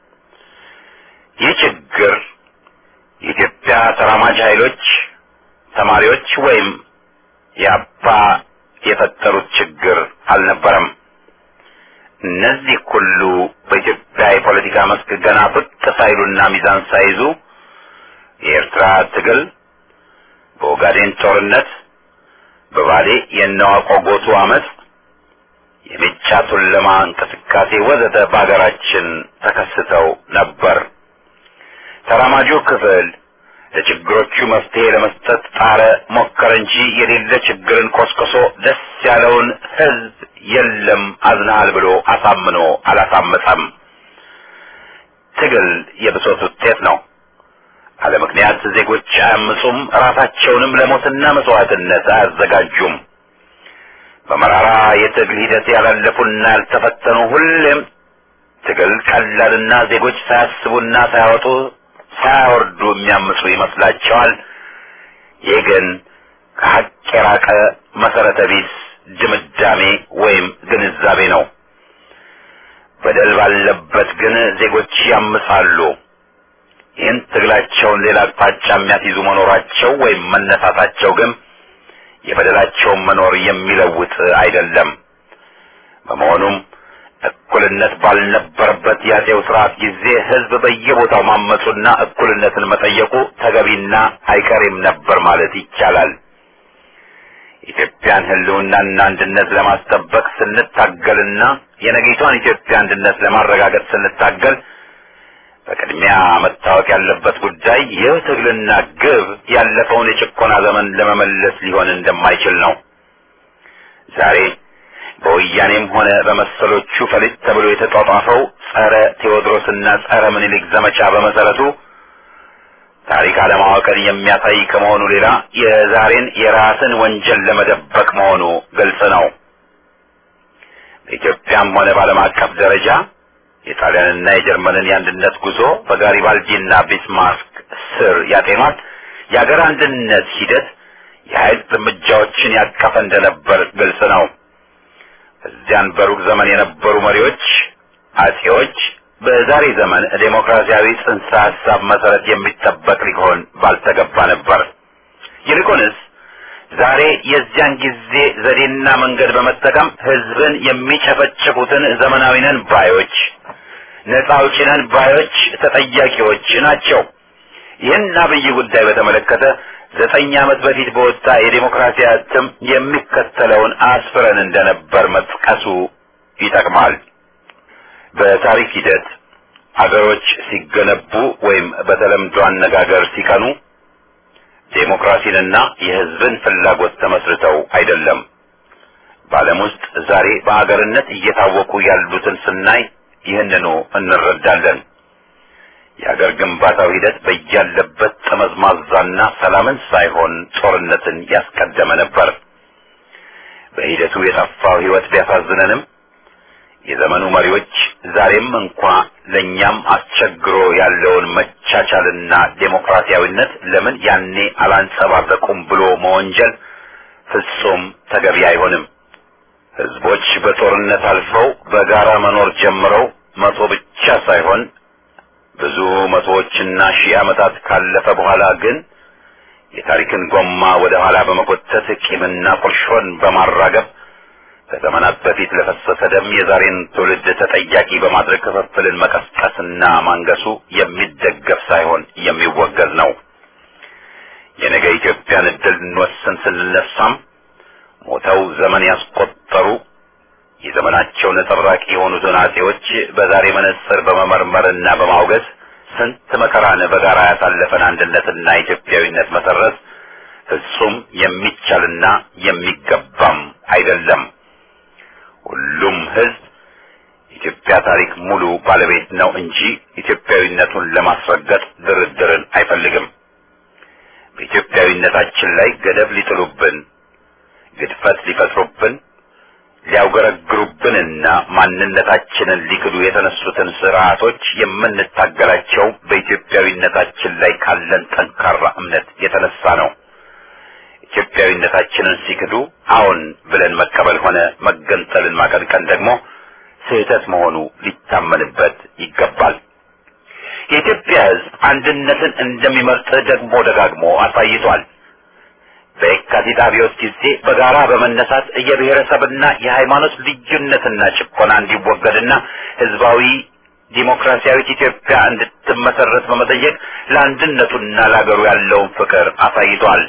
ይህ ችግር የኢትዮጵያ ተራማጅ ኃይሎች፣ ተማሪዎች ወይም የአባ የፈጠሩት ችግር አልነበረም። እነዚህ ሁሉ በኢትዮጵያ የፖለቲካ መስክ ገና ብቅ ሳይሉና ሚዛን ሳይዙ የኤርትራ ትግል፣ በኦጋዴን ጦርነት፣ በባሌ የነዋቆ ጎቱ አመፅ፣ የሜጫ ቱለማ እንቅስቃሴ ወዘተ በሀገራችን ተከስተው ነበር። ተራማጁ ክፍል ለችግሮቹ መፍትሄ ለመስጠት ጣረ፣ ሞከረ እንጂ የሌለ ችግርን ኮስኮሶ ደስ ያለውን ህዝብ የለም አዝናሃል ብሎ አሳምኖ አላሳመፀም። ትግል የብሶት ውጤት ነው። አለ ምክንያት ዜጎች አያምፁም፣ ራሳቸውንም ለሞትና መስዋዕትነት አያዘጋጁም። በመራራ የትግል ሂደት ያላለፉና ያልተፈተኑ ሁሌም ትግል ቀላልና ዜጎች ሳያስቡና ሳያወጡ ሳያወርዱ የሚያምፁ ይመስላቸዋል። ይህ ግን ከሀቅ የራቀ መሰረተ ቢስ ድምዳሜ ወይም ግንዛቤ ነው። በደል ባለበት ግን ዜጎች ያምጻሉ። ይህን ትግላቸውን ሌላ አቅጣጫ የሚያስይዙ መኖራቸው ወይም መነሳታቸው ግን የበደላቸውን መኖር የሚለውጥ አይደለም። በመሆኑም እኩልነት ባልነበረበት የአፄው ስርዓት ጊዜ ህዝብ በየቦታው ማመፁና እኩልነትን መጠየቁ ተገቢና አይቀሬም ነበር ማለት ይቻላል። ኢትዮጵያን ህልውናና አንድነት ለማስጠበቅ ስንታገልና የነገይቷን ኢትዮጵያ አንድነት ለማረጋገጥ ስንታገል በቅድሚያ መታወቅ ያለበት ጉዳይ ይህ ትግልና ግብ ያለፈውን የጭቆና ዘመን ለመመለስ ሊሆን እንደማይችል ነው። ዛሬ በወያኔም ሆነ በመሰሎቹ ፈሊጥ ተብሎ የተጧጧፈው ጸረ ቴዎድሮስና ጸረ ምኒልክ ዘመቻ በመሰረቱ ታሪክ አለማወቅን የሚያሳይ ከመሆኑ ሌላ የዛሬን የራስን ወንጀል ለመደበቅ መሆኑ ግልጽ ነው። በኢትዮጵያም ሆነ በዓለም አቀፍ ደረጃ የጣሊያንና የጀርመንን የአንድነት ጉዞ በጋሪባልዲና ቢስማርክ ስር ያጤኗት የአገር አንድነት ሂደት የኃይል እርምጃዎችን ያቀፈ እንደነበር ግልጽ ነው። እዚያን በሩቅ ዘመን የነበሩ መሪዎች አጼዎች በዛሬ ዘመን ዴሞክራሲያዊ ጽንሰ ሀሳብ መሰረት የሚጠበቅ ሊሆን ባልተገባ ነበር። ይልቁንስ ዛሬ የዚያን ጊዜ ዘዴና መንገድ በመጠቀም ህዝብን የሚጨፈጭፉትን ዘመናዊ ነን ባዮች፣ ነጻ አውጪ ነን ባዮች ተጠያቂዎች ናቸው። ይህን አብይ ጉዳይ በተመለከተ ዘጠኝ ዓመት በፊት በወጣ የዴሞክራሲ እትም የሚከተለውን አስፍረን እንደነበር መጥቀሱ ይጠቅማል። በታሪክ ሂደት አገሮች ሲገነቡ ወይም በተለምዶ አነጋገር ሲቀኑ ዴሞክራሲንና የህዝብን ፍላጎት ተመስርተው አይደለም። በዓለም ውስጥ ዛሬ በአገርነት እየታወቁ ያሉትን ስናይ ይህንኑ እንረዳለን። የአገር ግንባታው ሂደት በያለበት ጠመዝማዛና ሰላምን ሳይሆን ጦርነትን ያስቀደመ ነበር። በሂደቱ የጠፋው ህይወት ቢያሳዝነንም የዘመኑ መሪዎች ዛሬም እንኳ ለእኛም አስቸግሮ ያለውን መቻቻልና ዴሞክራሲያዊነት ለምን ያኔ አላንጸባረቁም ብሎ መወንጀል ፍጹም ተገቢ አይሆንም። ህዝቦች በጦርነት አልፈው በጋራ መኖር ጀምረው መቶ ብቻ ሳይሆን ብዙ መቶዎችና ሺህ ዓመታት ካለፈ በኋላ ግን የታሪክን ጎማ ወደ ኋላ በመጎተት ቂምና ቁርሾን በማራገብ ከዘመናት በፊት ለፈሰሰ ደም የዛሬን ትውልድ ተጠያቂ በማድረግ ክፍፍልን መቀስቀስና ማንገሱ የሚደገፍ ሳይሆን የሚወገዝ ነው። የነገ ኢትዮጵያን እድል እንወስን ስንነሳም ሞተው ዘመን ያስቆጠሩ የዘመናቸው ነጸብራቂ የሆኑትን አጼዎች በዛሬ መነጽር በመመርመርና በማውገዝ ስንት መከራን በጋራ ያሳለፈን አንድነትና ኢትዮጵያዊነት መሰረዝ ፍጹም የሚቻልና የሚገባም አይደለም። ሁሉም ህዝብ ኢትዮጵያ ታሪክ ሙሉ ባለቤት ነው እንጂ ኢትዮጵያዊነቱን ለማስረገጥ ድርድርን አይፈልግም። በኢትዮጵያዊነታችን ላይ ገደብ ሊጥሉብን፣ ግድፈት ሊፈጥሩብን፣ ሊያውገረግሩብንና ማንነታችንን ሊክዱ የተነሱትን ስርዓቶች የምንታገላቸው በኢትዮጵያዊነታችን ላይ ካለን ጠንካራ እምነት የተነሳ ነው። ኢትዮጵያዊነታችንን ሲክዱ አዎን ብለን መቀበል ሆነ መገንጠልን ማቀንቀን ደግሞ ስህተት መሆኑ ሊታመንበት ይገባል። የኢትዮጵያ ሕዝብ አንድነትን እንደሚመርጥ ደግሞ ደጋግሞ አሳይቷል። በየካቲት አብዮት ጊዜ በጋራ በመነሳት የብሔረሰብና የሃይማኖት ልዩነትና ጭቆና እንዲወገድና ህዝባዊ ዲሞክራሲያዊት ኢትዮጵያ እንድትመሰረት በመጠየቅ ለአንድነቱና ለአገሩ ያለውን ፍቅር አሳይቷል።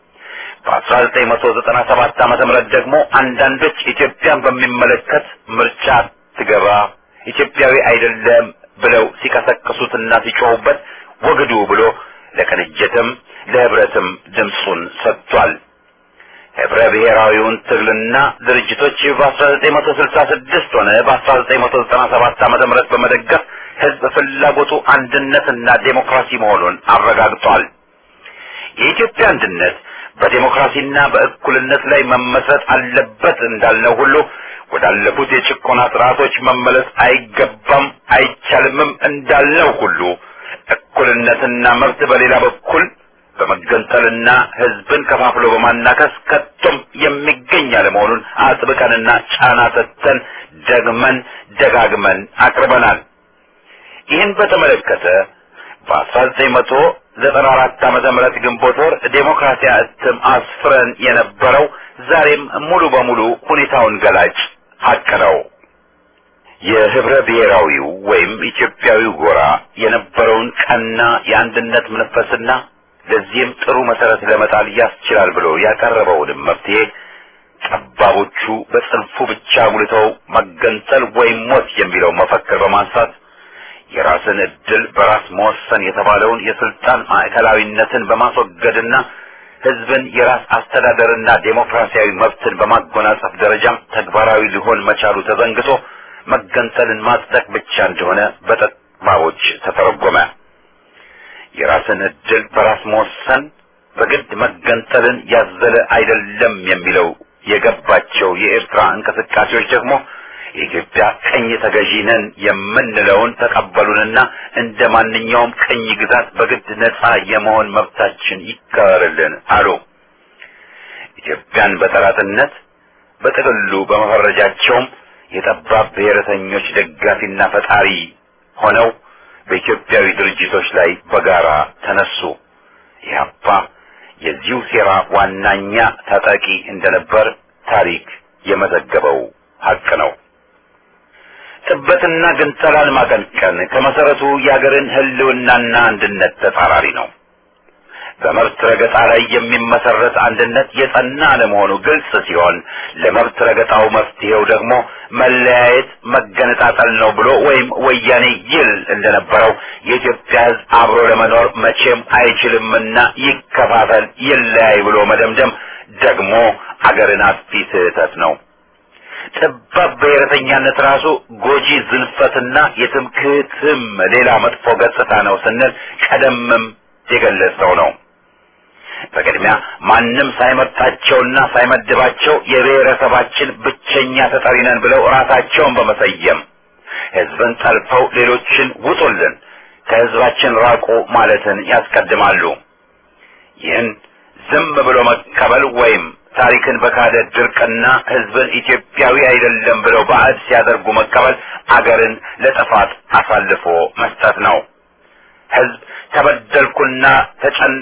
በ1997 ዓመተ ምህረት ደግሞ አንዳንዶች ኢትዮጵያን በሚመለከት ምርጫ ትገባ ኢትዮጵያዊ አይደለም ብለው ሲቀሰቅሱትና ሲጮሁበት ወግዱ ብሎ ለቅንጅትም ለህብረትም ድምፁን ሰጥቷል። ህብረ ብሔራዊውን ትግልና ድርጅቶች በ1966 ሆነ በ1997 ዓመተ ምህረት በመደገፍ ህዝብ ፍላጎቱ አንድነትና ዴሞክራሲ መሆኑን አረጋግጧል። የኢትዮጵያ አንድነት በዴሞክራሲና በእኩልነት ላይ መመስረት አለበት እንዳልነው ሁሉ ወዳለፉት የጭቆና ስርዓቶች መመለስ አይገባም አይቻልምም እንዳልነው ሁሉ እኩልነትና መብት በሌላ በኩል በመገንጠልና ህዝብን ከፋፍሎ በማናከስ ከቶም የሚገኝ አለመሆኑን አጥብቀንና ጫና ሰጥተን ደግመን ደጋግመን አቅርበናል። ይህን በተመለከተ በ1994 ዓመተ ምህረት ግንቦት ወር ዴሞክራሲያ እትም አስፍረን የነበረው ዛሬም ሙሉ በሙሉ ሁኔታውን ገላጭ ሀቅ ነው። የህብረ ብሔራዊው ወይም ኢትዮጵያዊው ጎራ የነበረውን ቀና የአንድነት መንፈስና ለዚህም ጥሩ መሰረት ለመጣል ያስችላል ብሎ ያቀረበውንም መፍትሄ ጠባቦቹ በጽንፉ ብቻ ጉልተው መገንጠል ወይም ሞት የሚለው መፈክር በማንሳት የራስን እድል በራስ መወሰን የተባለውን የስልጣን ማዕከላዊነትን በማስወገድና ህዝብን የራስ አስተዳደርና ዴሞክራሲያዊ መብትን በማጎናጸፍ ደረጃም ተግባራዊ ሊሆን መቻሉ ተዘንግቶ መገንጠልን ማጽደቅ ብቻ እንደሆነ በጠባቦች ተተረጎመ። የራስን እድል በራስ መወሰን በግድ መገንጠልን ያዘለ አይደለም የሚለው የገባቸው የኤርትራ እንቅስቃሴዎች ደግሞ የኢትዮጵያ ቀኝ ተገዢ ነን የምንለውን ተቀበሉንና እንደ ማንኛውም ቀኝ ግዛት በግድ ነፃ የመሆን መብታችን ይከበርልን አሉ። ኢትዮጵያን በጠላትነት በጥቅሉ በመፈረጃቸውም የጠባብ ብሔረተኞች ደጋፊና ፈጣሪ ሆነው በኢትዮጵያዊ ድርጅቶች ላይ በጋራ ተነሱ። ኢህአፓ የዚሁ ሴራ ዋናኛ ታጣቂ እንደነበር ታሪክ የመዘገበው ሀቅ ነው። ጥበትና ግንጠላን ማቀንቀን ከመሰረቱ የአገርን ህልውናና አንድነት ተጻራሪ ነው። በመብት ረገጣ ላይ የሚመሰረት አንድነት የጸና አለመሆኑ ግልጽ ሲሆን ለመብት ረገጣው መፍትሄው ደግሞ መለያየት፣ መገነጣጠል ነው ብሎ ወይም ወያኔ ይል እንደነበረው የኢትዮጵያ ሕዝብ አብሮ ለመኖር መቼም አይችልምና ይከፋፈል፣ ይለያይ ብሎ መደምደም ደግሞ አገርን አጥፊ ስህተት ነው። ጠባብ ብሔረተኛነት ራሱ ጎጂ ዝንፈትና የትምክህትም ሌላ መጥፎ ገጽታ ነው ስንል ቀደምም የገለጸው ነው። በቅድሚያ ማንም ሳይመርጣቸውና ሳይመድባቸው የብሔረሰባችን ብቸኛ ተጠሪ ነን ብለው ራሳቸውን በመሰየም ህዝብን ጠልፈው ሌሎችን ውጡልን፣ ከህዝባችን ራቁ ማለትን ያስቀድማሉ። ይህን ዝም ብሎ መቀበል ወይም ታሪክን በካደ ድርቅና ህዝብን ኢትዮጵያዊ አይደለም ብለው ባዕድ ሲያደርጉ መቀበል አገርን ለጥፋት አሳልፎ መስጠት ነው። ህዝብ ተበደልኩና ተጨን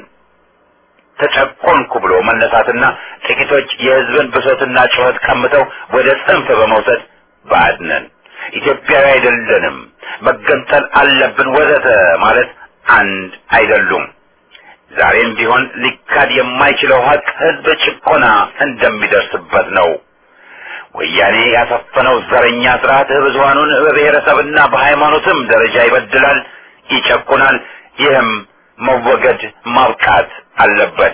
ተጨቆንኩ ብሎ መነሳትና ጥቂቶች የህዝብን ብሶትና ጩኸት ቀምተው ወደ ጽንፍ በመውሰድ ባዕድ ነን፣ ኢትዮጵያዊ አይደለንም፣ መገንጠል አለብን ወዘተ ማለት አንድ አይደሉም። ዛሬም ቢሆን ሊካድ የማይችለው ሀቅ ህዝብ ጭቆና እንደሚደርስበት ነው። ወያኔ ያሰፈነው ዘረኛ ስርዓት ብዙሃኑን በብሔረሰብና በሃይማኖትም ደረጃ ይበድላል፣ ይጨቁናል። ይህም መወገድ ማብቃት አለበት።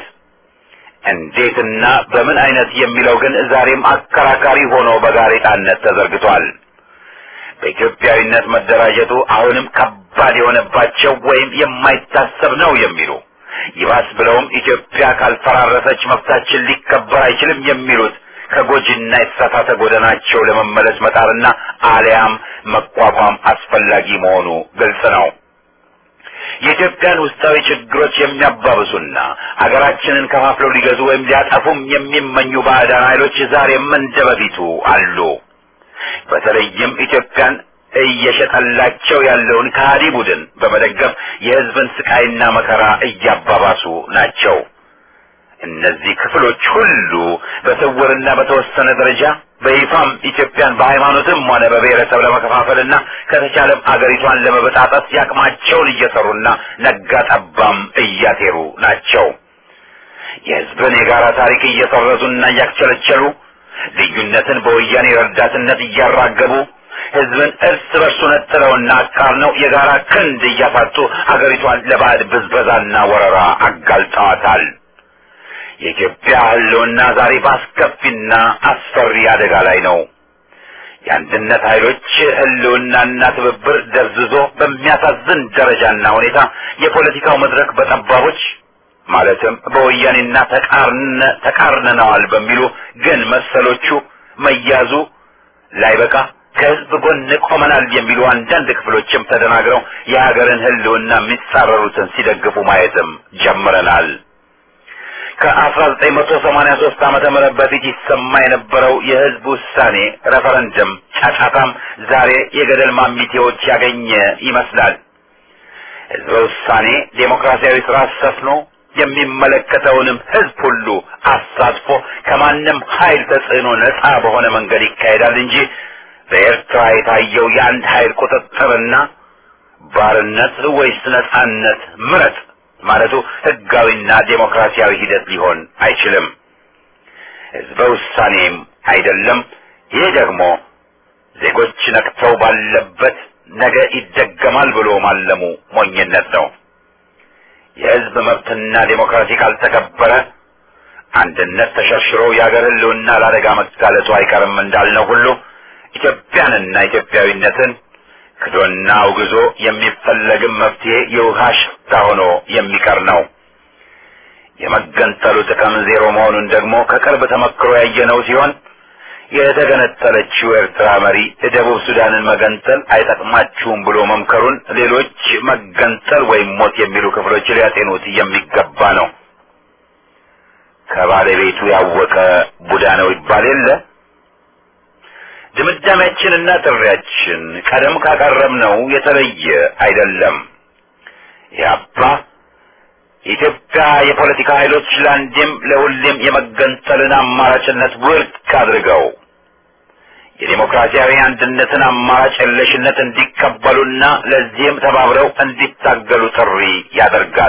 እንዴትና በምን አይነት የሚለው ግን ዛሬም አከራካሪ ሆኖ በጋሬጣነት ተዘርግቷል። በኢትዮጵያዊነት መደራጀቱ አሁንም ከባድ የሆነባቸው ወይም የማይታሰብ ነው የሚሉ ይባስ ብለውም ኢትዮጵያ ካልፈራረሰች መብታችን ሊከበር አይችልም የሚሉት ከጎጂና የተሳሳተ ጎዳናቸው ለመመለስ መጣርና አሊያም መቋቋም አስፈላጊ መሆኑ ግልጽ ነው። የኢትዮጵያን ውስጣዊ ችግሮች የሚያባብሱና ሀገራችንን ከፋፍለው ሊገዙ ወይም ሊያጠፉም የሚመኙ ባዕዳን ኃይሎች ዛሬም እንደ በፊቱ አሉ። በተለይም ኢትዮጵያን እየሸጠላቸው ያለውን ከሃዲ ቡድን በመደገፍ የሕዝብን ስቃይና መከራ እያባባሱ ናቸው። እነዚህ ክፍሎች ሁሉ በስውርና በተወሰነ ደረጃ በይፋም ኢትዮጵያን በሃይማኖትም ሆነ በብሔረሰብ ለመከፋፈልና ከተቻለም አገሪቷን ለመበጣጠስ ያቅማቸውን እየሰሩና ነጋ ጠባም እያሴሩ ናቸው። የሕዝብን የጋራ ታሪክ እየሰረዙና እያክቸለቸሉ ልዩነትን በወያኔ ረዳትነት እያራገቡ ሕዝብን እርስ በርሱ ነጥለውና አቃርነው የጋራ ክንድ እያሳጡ አገሪቷን ለባዕድ ብዝበዛና ወረራ አጋልጠዋታል። የኢትዮጵያ ሕልውና ዛሬ በአስከፊና አስፈሪ አደጋ ላይ ነው። የአንድነት ኃይሎች ሕልውናና ትብብር ደብዝዞ በሚያሳዝን ደረጃና ሁኔታ የፖለቲካው መድረክ በጠባቦች ማለትም በወያኔና ተቃርነነዋል በሚሉ ግን መሰሎቹ መያዙ ላይበቃ ከህዝብ ጎን ቆመናል የሚሉ አንዳንድ ክፍሎችም ተደናግረው የሀገርን ህልውና የሚጻረሩትን ሲደግፉ ማየትም ጀምረናል። ከ1983 ዓመተ ምህረት በፊት ይሰማ የነበረው የህዝብ ውሳኔ ሬፈረንደም ጫጫታም ዛሬ የገደል ማሚቴዎች ያገኘ ይመስላል። ህዝበ ውሳኔ ዴሞክራሲያዊ ስርዓት ሰፍኖ የሚመለከተውንም ህዝብ ሁሉ አሳትፎ ከማንም ኃይል ተጽዕኖ ነፃ በሆነ መንገድ ይካሄዳል እንጂ በኤርትራ የታየው የአንድ ኃይል ቁጥጥርና ባርነት ወይስ ነፃነት ምረጥ ማለቱ ህጋዊና ዴሞክራሲያዊ ሂደት ሊሆን አይችልም። ህዝበ ውሳኔም አይደለም። ይህ ደግሞ ዜጎች ነቅተው ባለበት ነገ ይደገማል ብሎ ማለሙ ሞኝነት ነው። የህዝብ መብትና ዴሞክራሲ ካልተከበረ አንድነት ተሸርሽሮ የአገር ህልውና ለአደጋ መጋለጡ አይቀርም እንዳልነው ሁሉ ኢትዮጵያንና ኢትዮጵያዊነትን ክዶና አውግዞ የሚፈለግም መፍትሄ የውሃ ሽታ ሆኖ የሚቀር ነው። የመገንጠሉ ጥቅም ዜሮ መሆኑን ደግሞ ከቅርብ ተመክሮ ያየነው ሲሆን የተገነጠለችው ኤርትራ መሪ የደቡብ ሱዳንን መገንጠል አይጠቅማችሁም ብሎ መምከሩን ሌሎች መገንጠል ወይም ሞት የሚሉ ክፍሎች ሊያጤኑት የሚገባ ነው። ከባለቤቱ ያወቀ ቡዳ ነው ይባል የለ። ድምዳሜያችንና ጥሪያችን ቀደም ካቀረብነው የተለየ አይደለም። ያባ የኢትዮጵያ የፖለቲካ ኃይሎች ለአንዴም ለሁሌም የመገንጠልን አማራጭነት ውድቅ አድርገው የዴሞክራሲያዊ አንድነትን አማራጭ የለሽነት እንዲቀበሉና ለዚህም ተባብረው እንዲታገሉ ጥሪ ያደርጋል።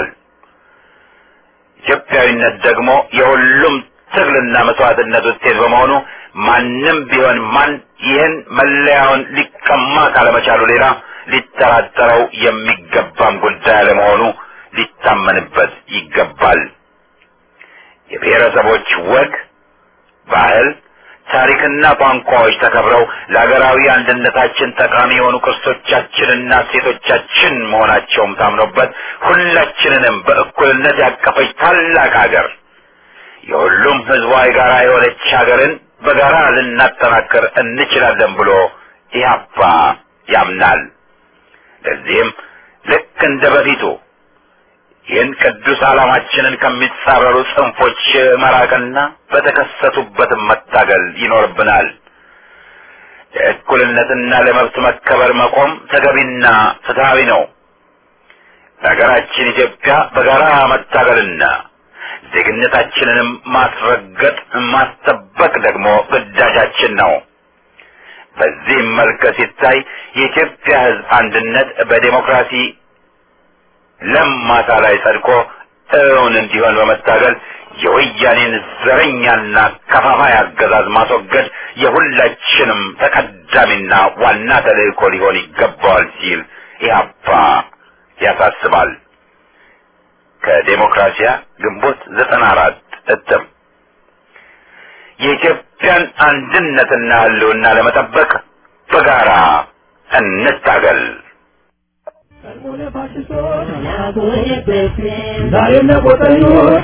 ኢትዮጵያዊነት ደግሞ የሁሉም ትግልና መስዋዕትነት ውጤት በመሆኑ ማንም ቢሆን ማን ይህን መለያውን ሊቀማ ካለመቻሉ ሌላ ሊጠራጠረው የሚገባም ጉዳይ አለመሆኑ ሊታመንበት ይገባል። የብሔረሰቦች ወግ፣ ባህል፣ ታሪክና ቋንቋዎች ተከብረው ለሀገራዊ አንድነታችን ጠቃሚ የሆኑ ቅርሶቻችንና እሴቶቻችን መሆናቸውም ታምኖበት ሁላችንንም በእኩልነት ያቀፈች ታላቅ ሀገር የሁሉም ሕዝቧ የጋራ የሆነች ሀገርን በጋራ ልናጠናክር እንችላለን ብሎ ኢህአፓ ያምናል። ለዚህም ልክ እንደ በፊቱ ይህን ቅዱስ ዓላማችንን ከሚጻረሩ ጽንፎች መራቅና በተከሰቱበትም መታገል ይኖርብናል። ለእኩልነትና ለመብት መከበር መቆም ተገቢና ፍትሐዊ ነው። ለሀገራችን ኢትዮጵያ በጋራ መታገልና ዜግነታችንንም ማስረገጥ ማስጠበቅ ደግሞ ግዳጃችን ነው። በዚህም መልክ ሲታይ የኢትዮጵያ ሕዝብ አንድነት በዴሞክራሲ ለም ማሳ ላይ ጸድቆ እውን እንዲሆን በመታገል የወያኔን ዘረኛና ከፋፋይ አገዛዝ ማስወገድ የሁላችንም ተቀዳሚና ዋና ተልእኮ ሊሆን ይገባዋል ሲል ኢህአፓ ያሳስባል። ከዴሞክራሲያ ግንቦት ዘጠና አራት እትም የኢትዮጵያን አንድነትና ህልውና ለመጠበቅ በጋራ እንታገል። ዛሬም ለቆጠኞች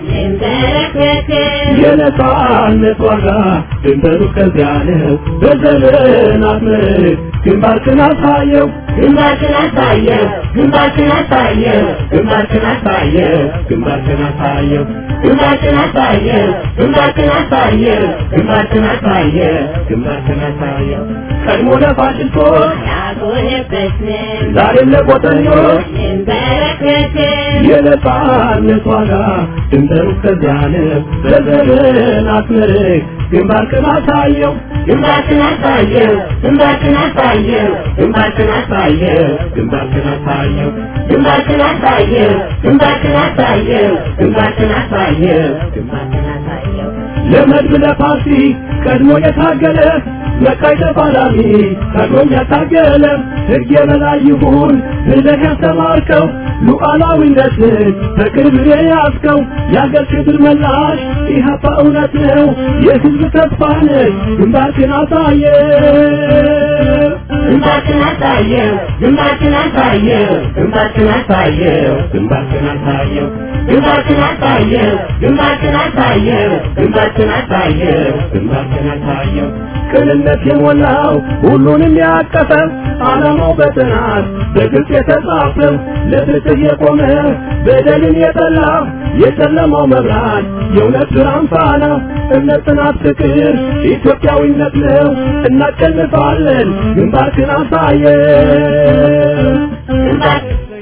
የነጻነት ዋጋ ድንበሩ ከዚያ ነው። በዘመናት ምርክ ግንባርክን አሳየው ግንባርክን አሳየው ግንባርክን አሳየው ግንባርክን አሳየው ግንባርክን አሳየው ግንባርክን አሳየው ግንባርክን አሳየው ግንባርክን አሳየው ግንባርክን አሳየው ቀድሞ ለፋሽስቶች ያጎነበስን ዛሬም ለቆጠኞች እንበረከክን የነጻነት ዋጋ ድንበሩ ከዚያ ነው። በዘመናት ምርክ ግንባርክን አሳየው ግንባርክን አሳየው ግንባርክን አሳየው ግንባርክን አሳየው ግንባርክን አሳየው ግንባርክን አሳየው ግንባርክን አሳየው ግንባርክን አሳየው ግንባርክን አሳየው ለመድብ ለፓርቲ ቀድሞ የታገለ መቃይ ተፋላሚ ቀድሞም ያታገለ ሕግ የበላይ ይሁን ብለህ ያስተማርከው ሉዓላዊነትን በክብር የያዝከው የአገር ክብር መላሽ ኢህአፓ እውነት ነው የሕዝብ ተስፋ ነህ ግንባርክን አሳየ ግንባርክን አሳየው ግንባርክን አሳየው ግንባርክን አሳየው ግንባርክን አሳየው ግንባርክን አሳየው ግንባርክን አሳየው ግንባርክን አሳየው ግንባርክን አሳየው ቅንነት የሞላው ሁሉንም ያቀፈ ዓላማው በጥናት በግልጽ የተጻፈ ለፍትህ የቆመ በደልን የጠላ የጨለማው መብራት የእውነት ብርሃን ፋና እምነት፣ ጽናት፣ ፍቅር ኢትዮጵያዊነት ነው። እናሸንፋለን። ግንባርክን አሳየን። ግንባርክን